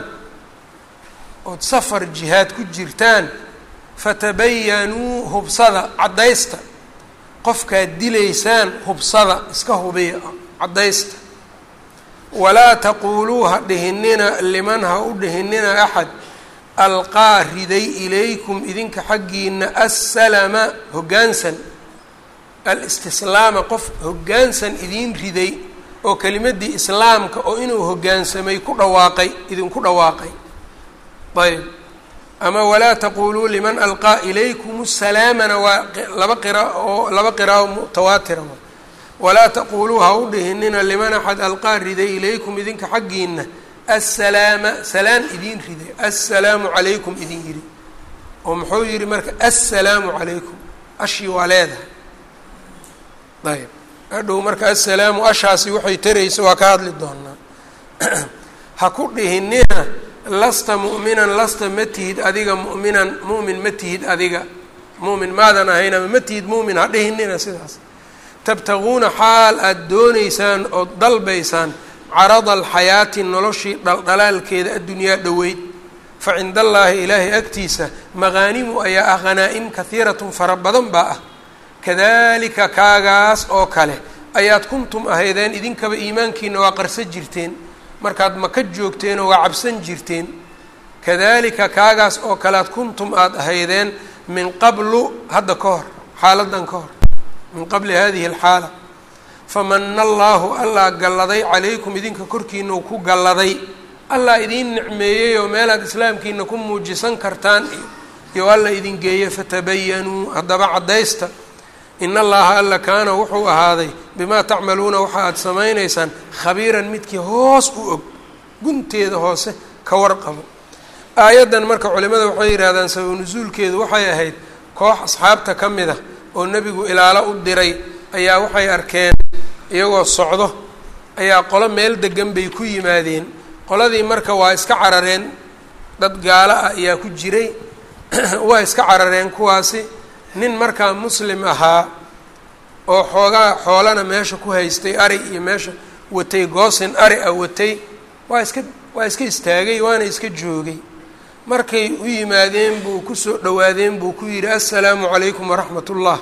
ood safar jihaad ku jirtaan fatabayanuu hubsada caddaysta qofkaad dilaysaan hubsada iska hubiya caddaysta walaa taquuluu ha dhihinina liman ha u dhihinina axad alqaa riday ilaykum idinka xaggiina assalama hoggaansan alistislaama qof hoggaansan idiin riday oo kelimaddii islaamka oo inuu hoggaansamay ku dhawaaqay idinku dhawaaqay ayb ama walaa taquuluu liman alqaa ilaykum salaamana waa laba qira oo laba qiraao mutawaatira walaa taquuluu ha u dhihinina liman axad alqaa riday ilaykum idinka xaggiina assalaama salaan idiin riday assalaamu calaykum idin yidhi oo muxuu yidhi marka assalaamu calaykum ashii waa leedahay ayb hadhow marka assalaamu ashaasi waxay taraysa waa ka hadli doonaa ha ku dhihinina lasta mu'minan lasta ma tihid adiga mu'minan mu'min ma tihid adiga mu'min maadan ahayn ama ma tihid mu'min ha dhihinina sidaas tabtaguuna xaal aada doonaysaan ood dalbaysaan carada alxayaati noloshii dhaldhalaalkeeda addunyaa dhoweyd fa cinda allaahi ilaahay agtiisa maqaanimu ayaa ah hanaa-im kahiiratun fara badan baa ah kadalika kaagaas oo kale ayaad kuntum ahaydeen idinkaba iimaankiina waa qarsan jirteen markaad maka joogteenoo waa cabsan jirteen kadalika kaagaas oo kalead kuntum aada ahaydeen min qablu hadda ka hor xaaladan ka hor min qabli hadihi alxaala famana allaahu allaa galladay calaykum idinka korkiina uu ku galladay allaa idiin nicmeeyey oo meelaad islaamkiina ku muujisan kartaan iyo alla idin geeye fatabayanuu haddaba caddaysta in allaha alla kaana wuxuu ahaaday bimaa tacmaluuna waxa aada samaynaysaan khabiiran midkii hoos u og gunteeda hoose ka warqabo aayaddan marka culimada waxay yidhahdaan sabab nusuulkeedu waxay ahayd koox asxaabta ka mid a oo nebigu ilaalo u diray ayaa waxay arkeen iyagoo socdo ayaa qolo meel degan bay ku yimaadeen qoladii marka waa iska carareen dad gaalo ah ayaa ku jiray waa iska carareen kuwaasi nin markaa muslim ahaa oo xoogaa xoolana meesha ku haystay ari iyo meesha watay goosin ari ah watay waa iska waa iska istaagay waana iska joogay markay u yimaadeen buu kusoo dhowaadeen buu ku yidhi assalaamu calaykum waraxmat ullah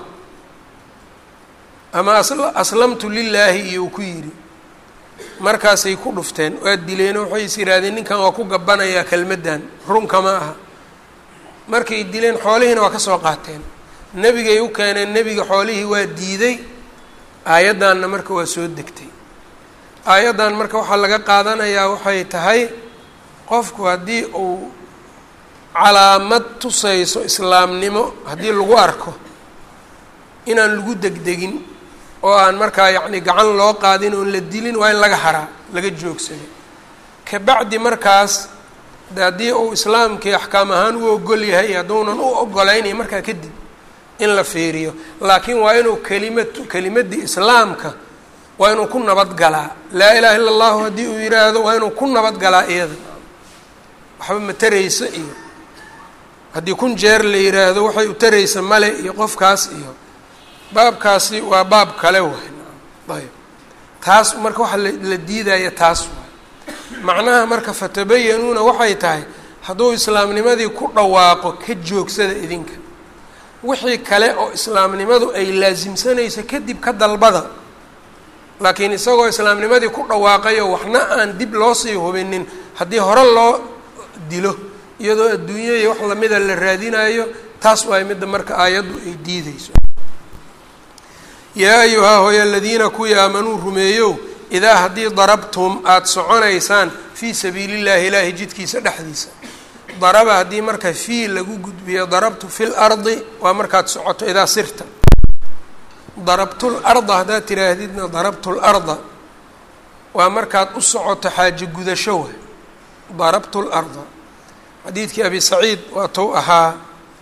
ama aslamtu lilaahi iyou ku yidhi markaasay ku dhufteen waa dileeno waxay is yidhaahdeen ninkan waa ku gabbanayaa kelmaddan runkama aha markay dileen xoolihiina waa ka soo qaateen nebigay u keeneen nebiga xoolihii waa diiday aayaddanna marka waa soo degtay aayaddan marka waxaa laga qaadanayaa waxay tahay qofku haddii uu calaamad tusayso islaamnimo haddii lagu arko inaan lagu degdegin oo aan markaa yacni gacan loo qaadin oon la dilin waa in laga haraa laga joogsado kabacdi markaas haddii uu islaamkii axkaam ahaan u ogol yahay hadduunan u ogolaynay markaa kadib in la fiiriyo laakiin waa inuu kelimad kelimaddii islaamka waa inuu ku nabadgalaa laa ilaha illa allahu haddii uu yidhaahdo waa inuu ku nabadgalaa iyada waxba ma taraysa iyo haddii kun jeer la yidhaahdo waxay u taraysa male iyo qofkaas iyo baabkaasi waa baab kale waay ayb taas marka waxa la diidaya taas waay macnaha marka fatabayanuuna waxay tahay hadduu islaamnimadii ku dhawaaqo ka joogsada idinka wixii kale oo islaamnimadu ay laasimsanayso kadib ka dalbada laakiin isagoo islaamnimadii ku dhawaaqayo waxna aan dib loo sii hubinin haddii hore loo dilo iyadoo adduunya iyo wax lamida la raadinayo taas waay midda marka aayaddu ay diideyso yaa ayuhaa hooya aladiina kuwii aamanuu rumeeyow idaa haddii darabtum aada soconaysaan fii sabiili llahi ilaahi jidkiisa dhexdiisa daraba haddii marka fii lagu gudbiyo darabtu fi lardi waa markaad socoto idaa sirta darabtu larda haddaad tiraahdidna darabtu larda waa markaad u socoto xaajo gudasho wa darabtu larda xadiidkii abi saciid waa tou ahaa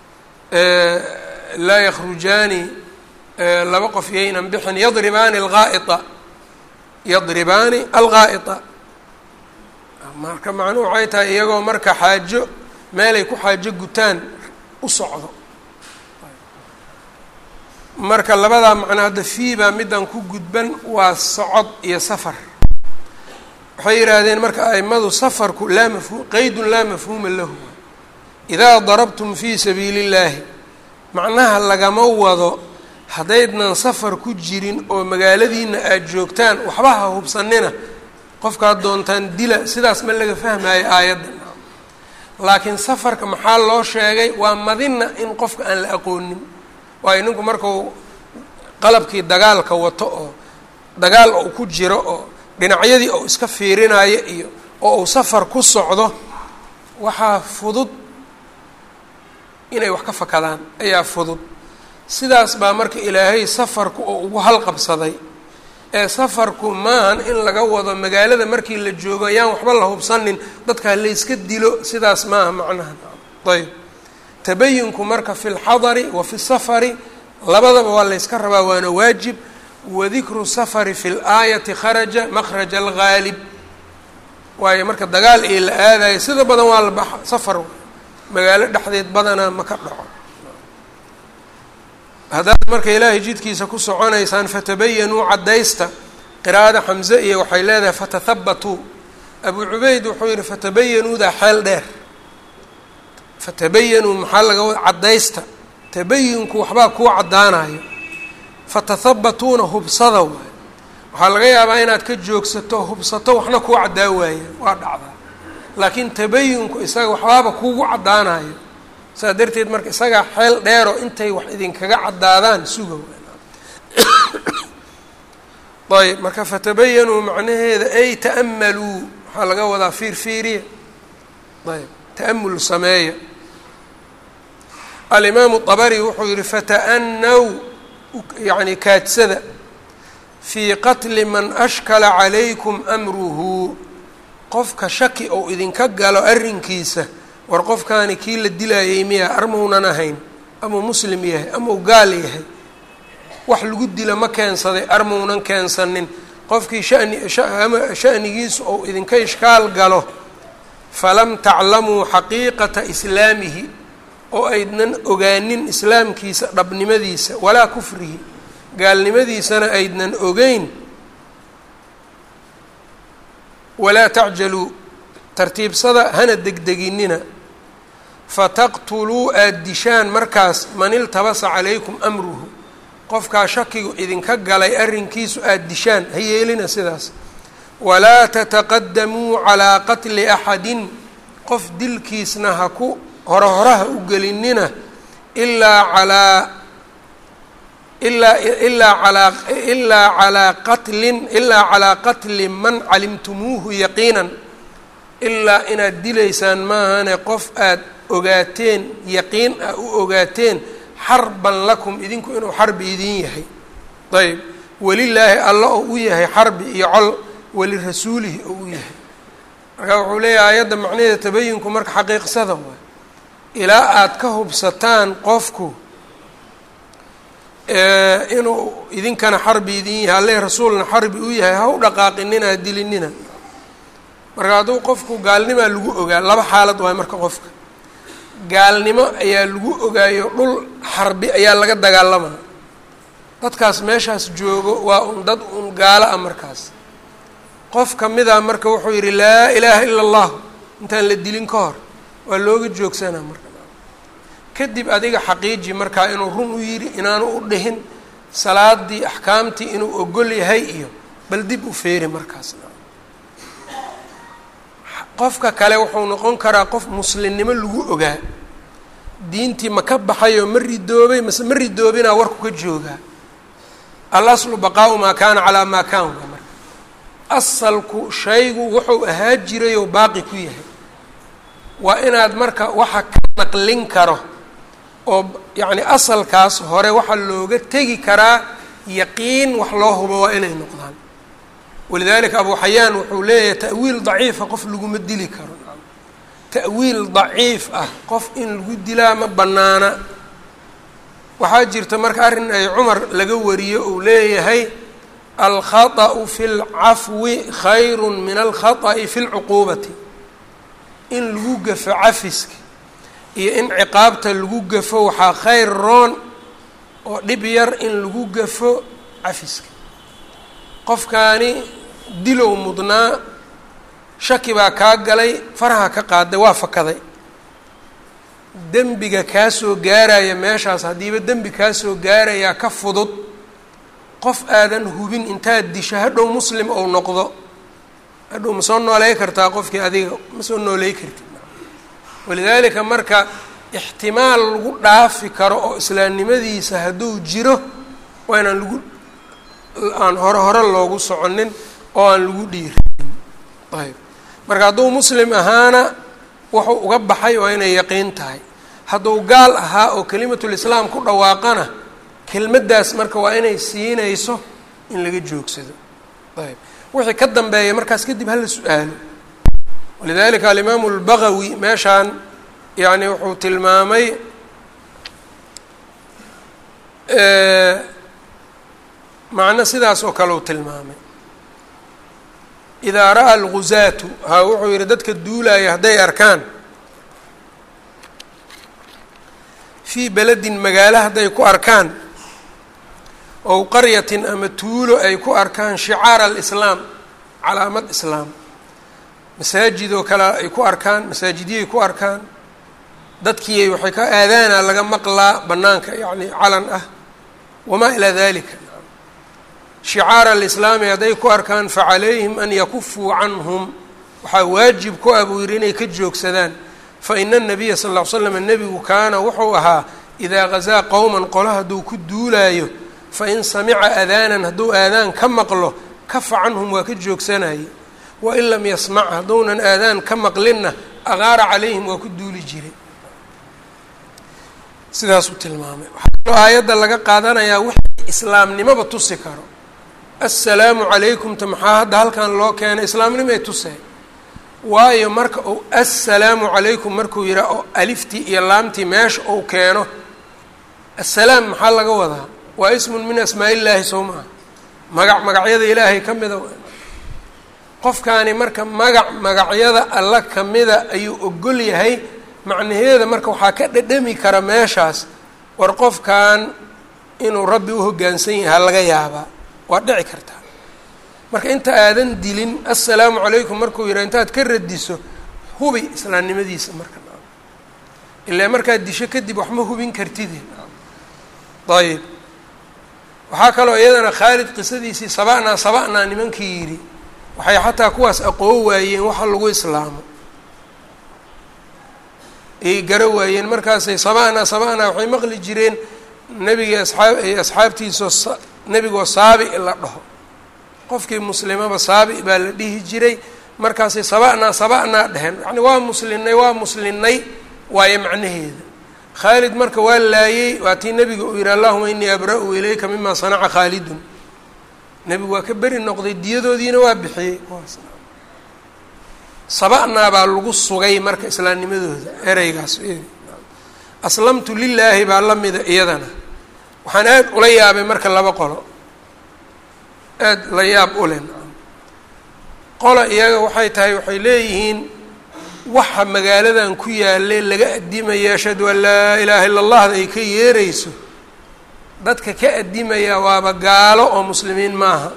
laa yakhrujaani laba qof yaynan bixin yadribaani alghaa'ita yadribaani alghaa'ita marka macnuhu waxay tahay iyagoo marka xaajo meelay ku xaajo gutaan u socdo marka labadaa macno hadda fii baa middan ku gudban waa socod iyo safar waxay yidhaahdeen marka aimadu safarku laa mafhu qeydun laa mafhuuma lahu idaa darabtum fii sabiili illaahi macnaha lagama wado haddaydnan safar ku jirin oo magaaladiina aada joogtaan waxba ha hubsanina qofkaad doontaan dila sidaas ma laga fahmaayo aayadda laakiin safarka maxaa loo sheegay waa madina in qofka aan la aqoonin waayo ninku markuu qalabkii dagaalka wato oo dagaal uu ku jiro oo dhinacyadii uu iska fiirinayo iyo oo uu safar ku socdo waxaa fudud inay wax ka fakadaan ayaa fudud sidaas baa marka ilaahay safarku oo ugu halqabsaday ee safarku maahan in laga wado magaalada markii la joogo ayaan waxba la hubsanin dadkaa layska dilo sidaas maaha macnaha ayb tabayinku marka fi lxadari wa fi safari labadaba waa layska rabaa waana waajib wadikru safari fi laayati kharaja makhraja alghaalib waayo marka dagaal ee la aadayo sida badan waa la baxa safar magaalo dhexdeed badanaa ma ka dhaco haddaad marka ilaahay jidkiisa ku soconaysaan fatabayanuu caddaysta qiraa'ada xamze iyo waxay leedahay fatahabatuu abu cubeyd wuxuu yihi fatabayanuudaa xeel dheer fatabayanuu maxaa laga wada caddaysta tabayinku waxbaa kuu caddaanayo fatahabatuuna hubsada waay waxaa laga yaabaa inaad ka joogsato hubsato waxna kuu caddaa waaya waa dhacdaa laakiin tabayinku isaga waxbaaba kuugu caddaanayo saas darteed marka isagaa xeel dheero intay wax idinkaga caddaadaan suga ayb marka fatabayanuu macnaheeda ay ta'maluu waxaa laga wadaa fiir fiiriya ayb ta'amul sameeya alimaamu طabari wuxuu yihi fata'naw yani kaadsada fii qatli man ashkala calaykum amruhu qofka shaki ou idinka galo arrinkiisa war qofkaani kii la dilaayay miya armaunan ahayn amau muslim yahay amau gaal yahay wax lagu dila ma keensaday armaunan keensanin qofkii shani shanigiisu ou idinka ishkaal galo falam taclamuu xaqiiqata islaamihi oo aydnan ogaanin islaamkiisa dhabnimadiisa walaa kufrihi gaalnimadiisana aydnan ogeyn walaa tacjaluu tartiibsada hana degdeginina fataqtuluu aada dishaan markaas man iltabasa calaykum amruhu qofkaa shakigu idinka galay arrinkiisu aada dishaan ha yeelina sidaas walaa tataqadamuu calaa qatli axadin qof dilkiisna ha ku hore horaha u gelinina ilaa calaa ilaa ilaa alaa ilaa calaa qatlin ilaa calaa qatli man calimtumuuhu yaqiinan ilaa inaad dilaysaan maahane qof aada ogaateen yaqiin ah u ogaateen xarban lakum idinku inuu xarbi idin yahay ayb welilaahi alla oo u yahay xarbi iyo col welirasuulihi oo u yahay marka wuxuu leeyahay ayadda macnaheeda tabayinku marka xaqiiqsada waay ilaa aada ka hubsataan qofku inuu idinkana xarbi idin yahay alle rasuulna xarbi u yahay ha u dhaqaaqinina ha dilinina marka hadduu qofku gaalnimaa lagu ogaa laba xaalad waay marka qofka gaalnimo ayaa lagu ogaayo dhul xarbi ayaa laga dagaalamaa dadkaas meeshaas joogo waa un dad un gaalo ah markaas qof kamida marka wuxuu yidhi laa ilaaha ila allah intaan la dilin ka hor waa looga joogsanaa marka kadib adiga xaqiiji markaa inuu run u yidhi inaanu u dhihin salaadii axkaamtii inuu ogol yahay iyo bal dib u feeri markaasna qofka kale wuxuu noqon karaa qof muslimnimo lagu ogaa diintii ma ka baxayoo ma ridoobay mase ma ridoobinaa warku ka joogaa alaslu baqaau maa kaana calaa maa kaan waa marka asalku shaygu wuxuu ahaa jirayoo baaqi ku yahay waa inaad marka waxa ka naqlin karo oo yacni asalkaas hore waxaa looga tegi karaa yaqiin wax loo hubo waa inay noqdaan walidalika abu xayaan wuxuu leeyahay ta'wiil daciifa qof laguma dili karo ta'wiil daciif ah qof in lagu dilaa ma bannaana waxaa jirta marka arrin ay cumar laga wariyo uu leeyahay alkhaطأu fi اlcafwi khayru min alkhaطأi fi اlcuquubati in lagu gafo cafiska iyo in ciqaabta lagu gafo waxaa khayr roon oo dhib yar in lagu gafo cafiska qofkaani dilow mudnaa shaki baa kaa galay faraha ka qaaday waa fakaday dembiga kaa soo gaaraya meeshaas haddiiba dembi kaa soo gaarayaa ka fudud qof aadan hubin intaad disho hadhow muslim ou noqdo hadhow ma soo nooley kartaa qofkii adiga ma soo nooley kartid walidaalika marka ixtimaal lagu dhaafi karo oo islaamnimadiisa hadduu jiro waa inaan lagu aan hore hore loogu soconin oo aan lagu dhiiranin ayb marka hadduu muslim ahaana wuxuu uga baxay waa inay yaqiin tahay hadduu gaal ahaa oo kelimatulislaam ku dhawaaqana kelmaddaas marka waa inay siinayso in laga joogsado ayb wixii ka dambeeya markaas kadib hala su-aalo walidalika alimaamu albagawi meeshaan yani wuxuu tilmaamay macno sidaas oo kale uu tilmaamay idaa ra'a alguzaatu ha wuxuu yihi dadka duulaya hadday arkaan fii beledin magaalo hadday ku arkaan ow qaryatin ama tuulo ay ku arkaan shicaara alislaam calaamad islaam masaajid oo kale ay ku arkaan masaajidiyay ku arkaan dadkii waxay ka aadaana laga maqlaa bannaanka yacni calan ah wamaa ilaa dalika shicaara alislaami hadday ku arkaan facalayhim an yakufuu canhum waxaa waajib ku ah buu yidhi inay ka joogsadaan faina anabiya sal ll ly slam nebigu kaana wuxuu ahaa idaa gazaa qowman qolo hadduu ku duulaayo fain samica adaanan hadduu aadaan ka maqlo kafa canhum waa ka joogsanayay wain lam yasmac hadduunan aadaan ka maqlinna aqaara calayhim waa ku duuli jiray sidaasuu tilmaamay waxaa kaloo aayadda laga qaadanayaa wixii islaamnimoba tusi karo assalaamu calaykumta maxaa hadda halkan loo keenay islaamnimay tusee waayo marka uu assalaamu calaykum markuu yidhaa oo aliftii iyo laamtii meesha uu keeno assalaam maxaa laga wadaa waa ismun min asmaa illaahi sow maa magac magacyada ilaahay ka mida qofkaani marka magac magacyada alla kamida ayuu ogol yahay macnaheeda marka waxaa ka dhadhami kara meeshaas war qofkan inuu rabbi u hoggaansan yahay laga yaabaa waa dhici kartaa marka inta aadan dilin assalaamu calaykum markuu yidhaha intaad ka radiso hubi islaamnimadiisa marka ilaa markaad disho kadib wax ma hubin kartide ayib waxaa kaloo iyadana khaalid qisadiisii saba'naa saba'naa nimankii yidhi waxay xataa kuwaas aqoon waayeen waxa lagu islaamo ayay garo waayeen markaasay saba'naa saba'naa waxay maqli jireen nebigii asxaab asxaabtiisoo nebigoo saabi la dhaho qofkii muslimaba saabi baa la dhihi jiray markaasay saba'naa saba'naa dheheen yani waa muslinay waa muslinay waayo macnaheeda khaalid marka waa laayey waa tii nebiga uu yihi allahuma inii abra-u ilayka mima sanaca khaalidun nebigu waa ka beri noqday diyadoodiina waa bixiyey saba'naa baa lagu sugay marka islaamnimadooda ereygaas aslamtu lilaahi baa la mida iyadana waxaan aad ula yaabay marka laba qolo aad la yaab u len qola iyaga waxay tahay waxay leeyihiin waxa magaaladan ku yaale laga adimaya ashhadu an laa ilaaha illa allahda ay ka yeerayso dadka ka adimaya waaba gaalo oo muslimiin maaha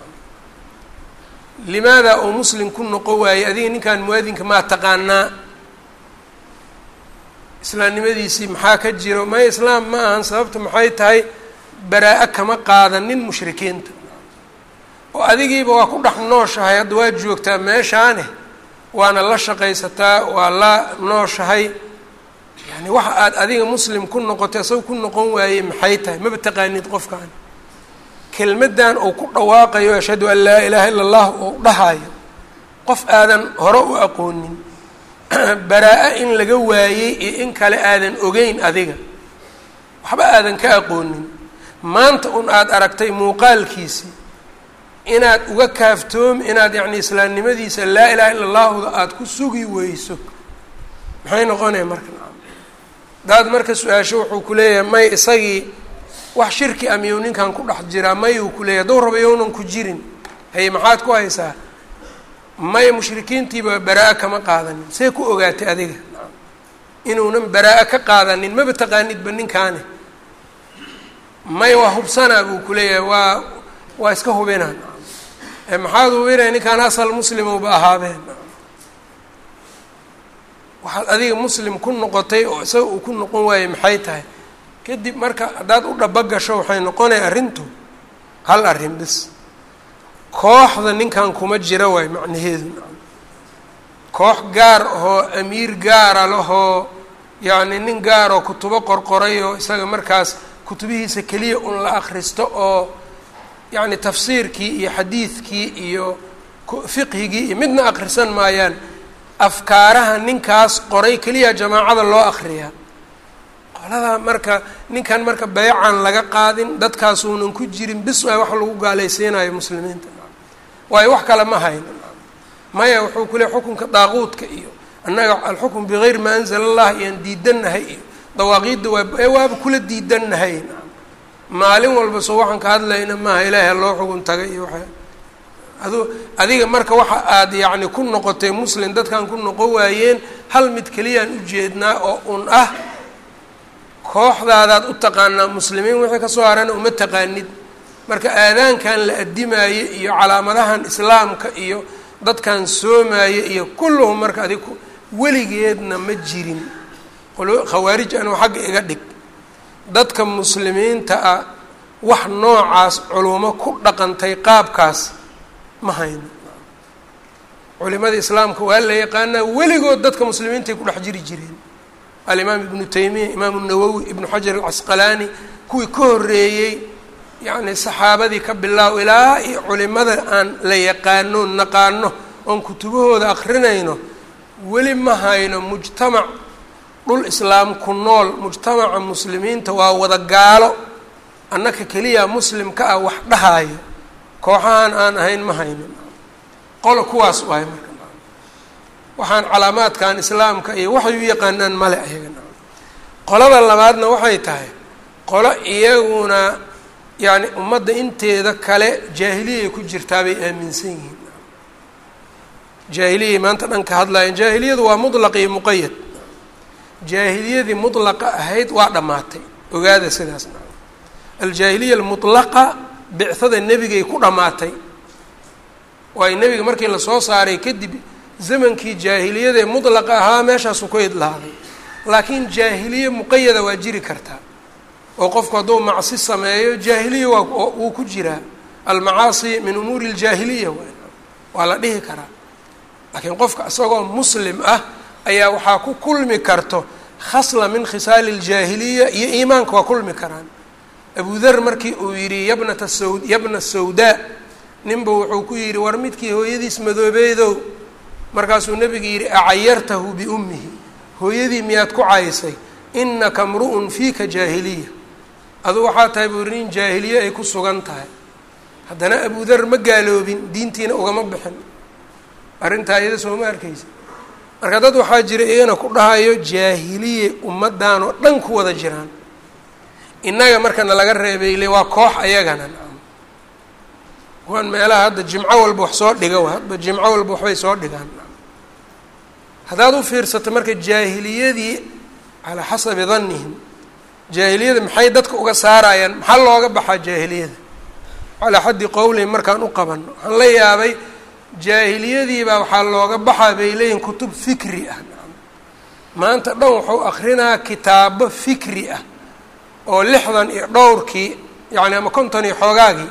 limaada uu muslim ku noqon waayey adiga ninkan muwaadinka maa taqaanaa islaamnimadiisii maxaa ka jiro maya islaam ma ahan sababta maxay tahay baraa-a kama qaadanin mushrikiinta oo adigiiba waa ku dhex nooshahay hadda waa joogtaa meeshaane waana la shaqaysataa waa la nooshahay yani waxa aad adiga muslim ku noqotay isaga ku noqon waayey maxay tahay maba taqaanid qofkaan kelmaddan uu ku dhawaaqayo ashhadu an laa ilaaha illa allah oo dhahayo qof aadan hore u aqoonin baraa-a in laga waayey iyo in kale aadan ogeyn adiga waxba aadan ka aqoonin maanta un aada aragtay muuqaalkiisii inaad uga kaaftoomi inaad yacni islaamnimadiisa laa ilaha illa allahuda aada ku sugi weyso maxay noqonaya marka daad marka su-aasho wuxuu ku leeyahay may isagii wax shirki a miyuu ninkan ku dhex jiraa mayuu ku leeyahy hadduu raba yownan ku jirin haye maxaad ku haysaa maya mushrikiintiiba baraa-a kama qaadanin see ku ogaatay adiga inuunan baraa-a ka qaadanin maba taqaanidba ninkaane maya waa hubsanaa buu ku leeyahay waa waa iska hubinaa maxaad hubinaya ninkaan asal muslimowba ahaadeen waxaad adiga muslim ku noqotay oo isaga uu ku noqon waayey maxay tahay kadib marka haddaad u dhaba gasho waxay noqonaya arrintu hal arrin bis kooxda ninkan kuma jira waay macnaheedu koox gaar ahoo amiir gaara lahoo yacni nin gaaroo kutubo qorqoray oo isaga markaas kutubihiisa keliya un la akhristo oo yacni tafsiirkii iyo xadiidkii iyo fiqhigii iyo midna akhrisan maayaan afkaaraha ninkaas qoray keliya jamaacada loo akriyaa qoladaa marka ninkan marka beecan laga qaadin dadkaasuunan ku jirin bis waay wax lagu gaalaysiinayo muslimiinta waayo wax kale ma hayno maya wuxuu ku leey xukunka daaquudka iyo annaga alxukm bigayri maa anzala allah iyaan diidannahay iyo dawaaqiidda waa waaba kula diidannahay maalin walba soo waxaan ka hadlayna maaha ilaahay loo xugun tagay iyo waa adu adiga marka waxa aada yacni ku noqotay muslim dadkan ku noqon waayeen hal mid keliyaan ujeednaa oo un ah kooxdaadaad u taqaanaa muslimiin wixii kasoo harana uma taqaanid marka aadaankan la adimaayo iyo calaamadahan islaamka iyo dadkan soomaaye iyo kulluhum marka adig weligeedna ma jirin khawaarij anuu xagga iga dhig dadka muslimiinta ah wax noocaas culumo ku dhaqantay qaabkaas ma hayno culimada islaamka waa la yaqaanaa weligood dadka muslimiintay ku dhex jiri jireen alimaam ibnu taymiya imaamu nawowi ibnu xajar alcasqalaani kuwii ka horreeyey yacni saxaabadii ka bilaaw ilaa iyo culimada aan la yaqaano naqaano oon kutubahooda akrinayno weli ma hayno mujtamac dhul islaam ku nool mujtamaca muslimiinta waa wada gaalo annaka keliya muslimka ah wax dhahaayo kooxahan aan ahayn ma hayno qola kuwaas waay marka waxaan calaamaadkan islaamka iyo waxay u yaqaanaan male ayagana qolada labaadna waxay tahay qolo iyaguna yacni ummadda inteeda kale jaahiliyay ku jirtaa bay aaminsan yihiin jaahiliyay maanta dhan ka hadlaayeen jaahiliyadu waa mutlaq iyo muqayad jaahiliyadii mutlaqa ahayd waa dhammaatay ogaada sidaas aljaahiliya almutlaqa bicada nebigay ku dhammaatay waayo nebiga markii lasoo saaray kadib zamankii jaahiliyadaee mutlaqa ahaa meeshaasu ku idlaaday laakiin jaahiliye muqayada waa jiri kartaa oo qofku hadduu macsi sameeyo jaahiliya waa wuu ku jiraa almacaasi min umuuri aljaahiliya waa la dhihi karaa laakiin qofka isagoo muslim ah ayaa waxaa ku kulmi karto khasla min khisaali aljaahiliya iyo iimaanka waa kulmi karaan abu der markii uu yidhi yabnata saw yabna sawdaa ninba wuxuu ku yidhi war midkii hooyadiis madoobeedow markaasuu nebiga yidhi acayartahu biummihi hooyadii miyaad ku caysay inaka mru'un fiika jaahiliya adu waxaa tahay buu yidhi nin jaahiliye ay ku sugan tahay haddana abu der ma gaaloobin diintiina ugama bixin arrintaa iyada sooma arkaysa marka dad waxaa jira iyagana ku dhahayo jaahiliye ummaddan oo dhan ku wada jiraan innaga markana laga reebay le waa koox ayagana kuwan meelaha hadda jimco walba wax soo dhiga hadba jimco walba waxbay soo dhigaan haddaad u fiirsato marka jaahiliyadii calaa xasabi dannihim jaahiliyada maxay dadka uga saarayaan maxaa looga baxaa jaahiliyada calaa xaddi qowlihim markaan u qabano waxaan la yaabay jaahiliyadiibaa waxaa looga baxaa bay leeyihin kutub fikri ah maanta dhan wuxuu akrinaa kitaabo fikri ah oo lixdan iyo dhowrkii yacni ama konton iyo xoogaagii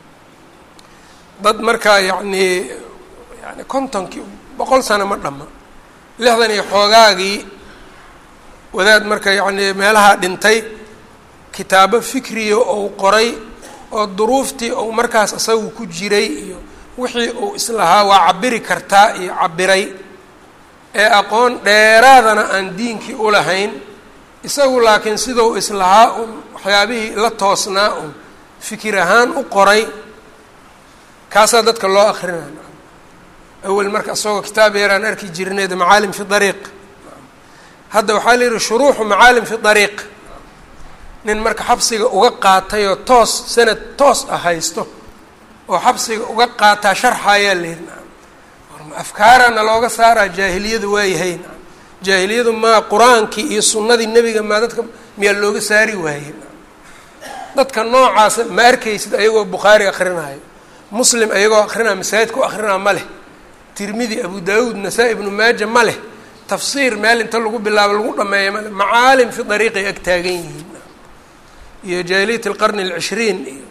dad markaa yacnii yani kontonkii boqol sano ma dhamma lixdan iyo xoogaagii wadaad marka yacnii meelaha dhintay kitaabo fikriya ou qoray oo duruuftii ou markaas isagu ku jiray iyo wixii uu islahaa waa cabiri kartaa iyo cabiray ee aqoon dheeraadana aan diinkii u lahayn isagu laakiin sidau islahaa un waxyaabihii la toosnaa un fikir ahaan u qoray kaasaa dadka loo akrinaya awel marka isagoo kitaab yaraan arki jirneed macaalim fi dariiq hadda waxaa la yihi shuruuxu macaalim fi dariiq nin marka xabsiga uga qaatay oo toos sanad toos ah haysto oo xabsiga uga qaataa sharxayaa la yihi afkaarana looga saaraa jaahiliyadu waayahay jaahiliyadu maa qur-aankii iyo sunnadii nebiga maa dadka miyaa looga saari waayey dadka noocaasa ma arkaysid ayagoo bukhaari akrinaayo muslim ayagoo akrinaa masaajid ku akrinaa ma leh tirmidi abu daawuud nasaa-i ibnu maaja ma leh tafsiir meel inta lagu bilaabo lagu dhameeya male macaalim fi dariiqay ag taagan yihiin iyo jaahiliyat alqarni alcishriin iyo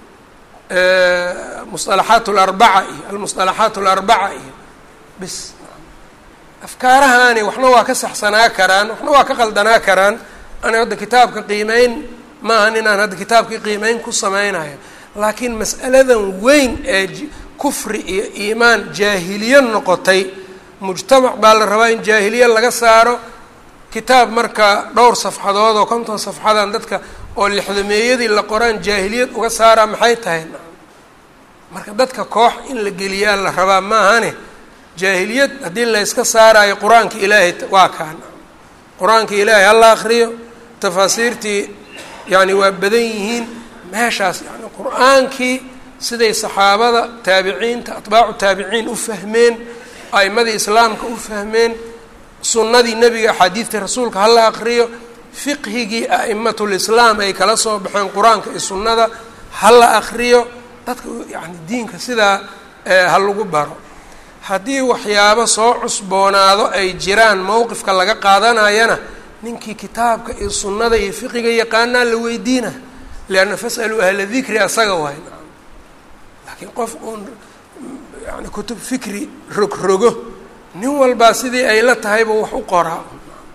musalaxaat larbaca iyo almusalaxaat alarbaca iyo bis afkaarahaani waxna waa ka saxsanaa karaan waxna waa ka qaldanaa karaan ana hadda kitaabka qiimeyn maahan inaan hadda kitaabkii qiimeyn ku sameynayo laakiin mas'aladan weyn ee kufri iyo iimaan jaahiliye noqotay mujtamac baa la rabaa in jaahiliye laga saaro kitaab marka dhowr safxadood oo konton safxadan dadka oo lixdameeyadii la qoraan jaahiliyad uga saaraa maxay tahay marka dadka koox in la geliyaa la rabaa maahane jaahiliyad haddii layska saaraayo qur-aanka ilaahay waa kaan qur-aanka ilaahay hala akriyo tafaasiirtii yani waa badan yihiin meeshaas yani qur-aankii siday saxaabada taabiciinta atbaacu taabiciin u fahmeen a'imadii islaamka u fahmeen sunnadii nebiga axaadiidta rasuulka hala akriyo fiqhigii a'imatulislaam ay kala soo baxeen qur-aanka iyo sunnada hala akriyo dadka yani diinka sidaa ha lagu baro haddii waxyaabo soo cusboonaado ay jiraan mowqifka laga qaadanayana ninkii kitaabka iyo sunnada iyo fiqiga yaqaanaa la weydiina lianna fas'aluu ahla dikri asaga waay laakiin qof uun yani kutub fikri rogrogo nin walbaa sidii ay la tahayba wax u qoraa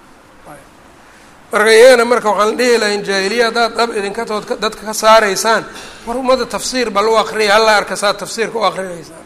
marka iyagana marka waxaan dhihi lahayn jaahiliya haddaad dhab idinka tood dadka ka saaraysaan war ummadda tafsiir bal u akriya halla arka saad tafsiirka u akrinaysaan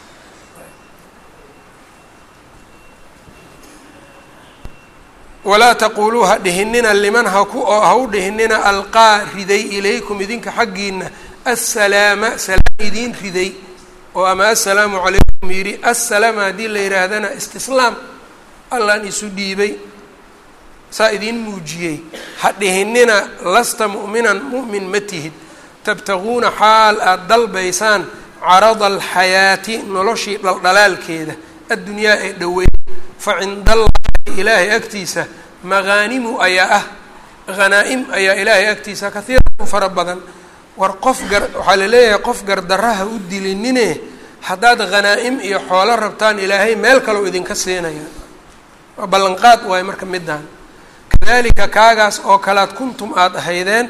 walaa taquluu ha dhihinina liman haku oo ha u dhihinina alqaa riday ilaykum idinka xaggiina assalaama salaam idiin riday oo ama assalaamu calaykum yidhi assalaama haddii la yidhaahdana istislaam allaan isu dhiibay saa idiin muujiyey ha dhihinina lasta mu'minan mu'min ma tihid tabtaguuna xaal aada dalbaysaan carada alxayaati noloshii dhaldhalaalkeeda addunyaa ee dhoweyd fa cindallahi ilaahay agtiisa maqaanimu ayaa ah hanaa-im ayaa ilaahay agtiisa kahiiran fara badan war qof gar waxaa la leeyahay qof gardarraha u dilinine haddaad hanaa-im iyo xoolo rabtaan ilaahay meel kaleo idinka siinaya waa ballanqaad waayo marka midaan kadalika kaagaas oo kalead kuntum aada ahaydeen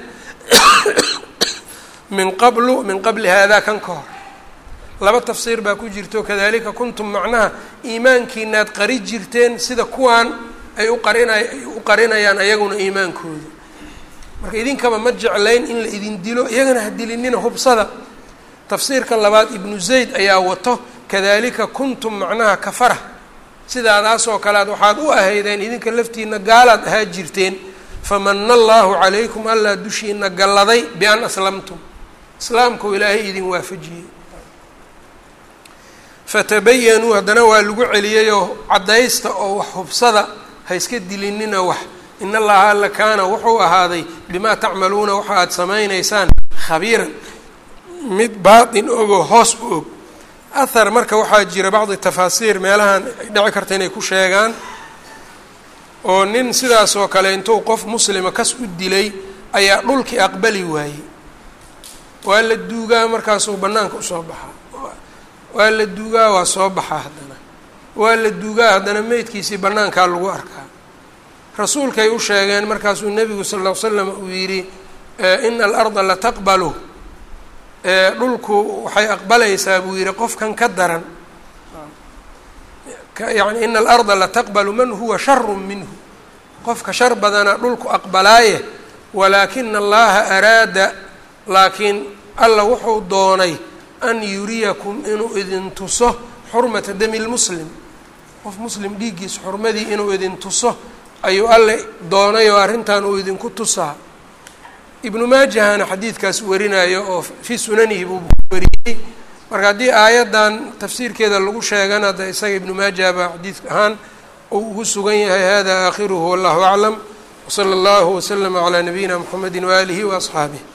min qablu min qabli haadaa kan ka hor laba tafsiir baa ku jirto kadalika kuntum macnaha iimaankiinaad qari jirteen sida kuwaan ay u qarinay ay u qarinayaan ayaguna iimaankooda marka idinkaba ma jeclayn in la idin dilo iyagana ha dilinina hubsada tafsiirka labaad ibnu zayd ayaa wato kadalika kuntum macnaha kafara sidaadaasoo kale ad waxaad u ahaydeen idinka laftiina gaalaad ahaa jirteen famana allahu calaykum allaa dushiina galladay bian aslamtum islaamkuu ilaahay idin waafajiyey fatabayanuu haddana waa lagu celiyeyoo caddaysta oo wax hubsada ha iska dilinina wax in allaha alla kaana wuxuu ahaaday bimaa tacmaluuna waxa aada samaynaysaan khabiiran mid baatin ogoo hoos u og ahar marka waxaa jira bacdi tafaasiir meelahan ay dhici karta inay ku sheegaan oo nin sidaas oo kale intuu qof muslima kas u dilay ayaa dhulkii aqbali waayey waa la duugaa markaasuu bannaanka usoo baxaa waa la duugaa waa soo baxaa haddana waa la duugaa haddana meydkiisii bannaankaa lagu arkaa rasuulkay u sheegeen markaasuu nebigu sal ll ly slam uu yidhi ina alarda lataqbalu dhulku waxay aqbalaysaa buu yidhi qofkan ka daran yani ina alarda lataqbalu man huwa sharu minhu qofka shar badana dhulku aqbalaaye walaakina allaha araada laakiin alla wuxuu doonay an yuriyakum inuu idin tuso xurmata dami lmuslim qof muslim dhiiggiisa xurmadii inuu idin tuso ayuu alle doonay oo arrintan uu idinku tusaa ibnu maajahana xadiidkaas warinayo oo fii sunanihi buu wariyey marka haddii aayaddan tafsiirkeeda lagu sheegana de isaga ibnu maaja baa xadiid ahaan uu ugu sugan yahay hada aakhiruhu wallahu aclam wsala allahu waslama calaa nabiyina mxamedi waaalihi waasxaabih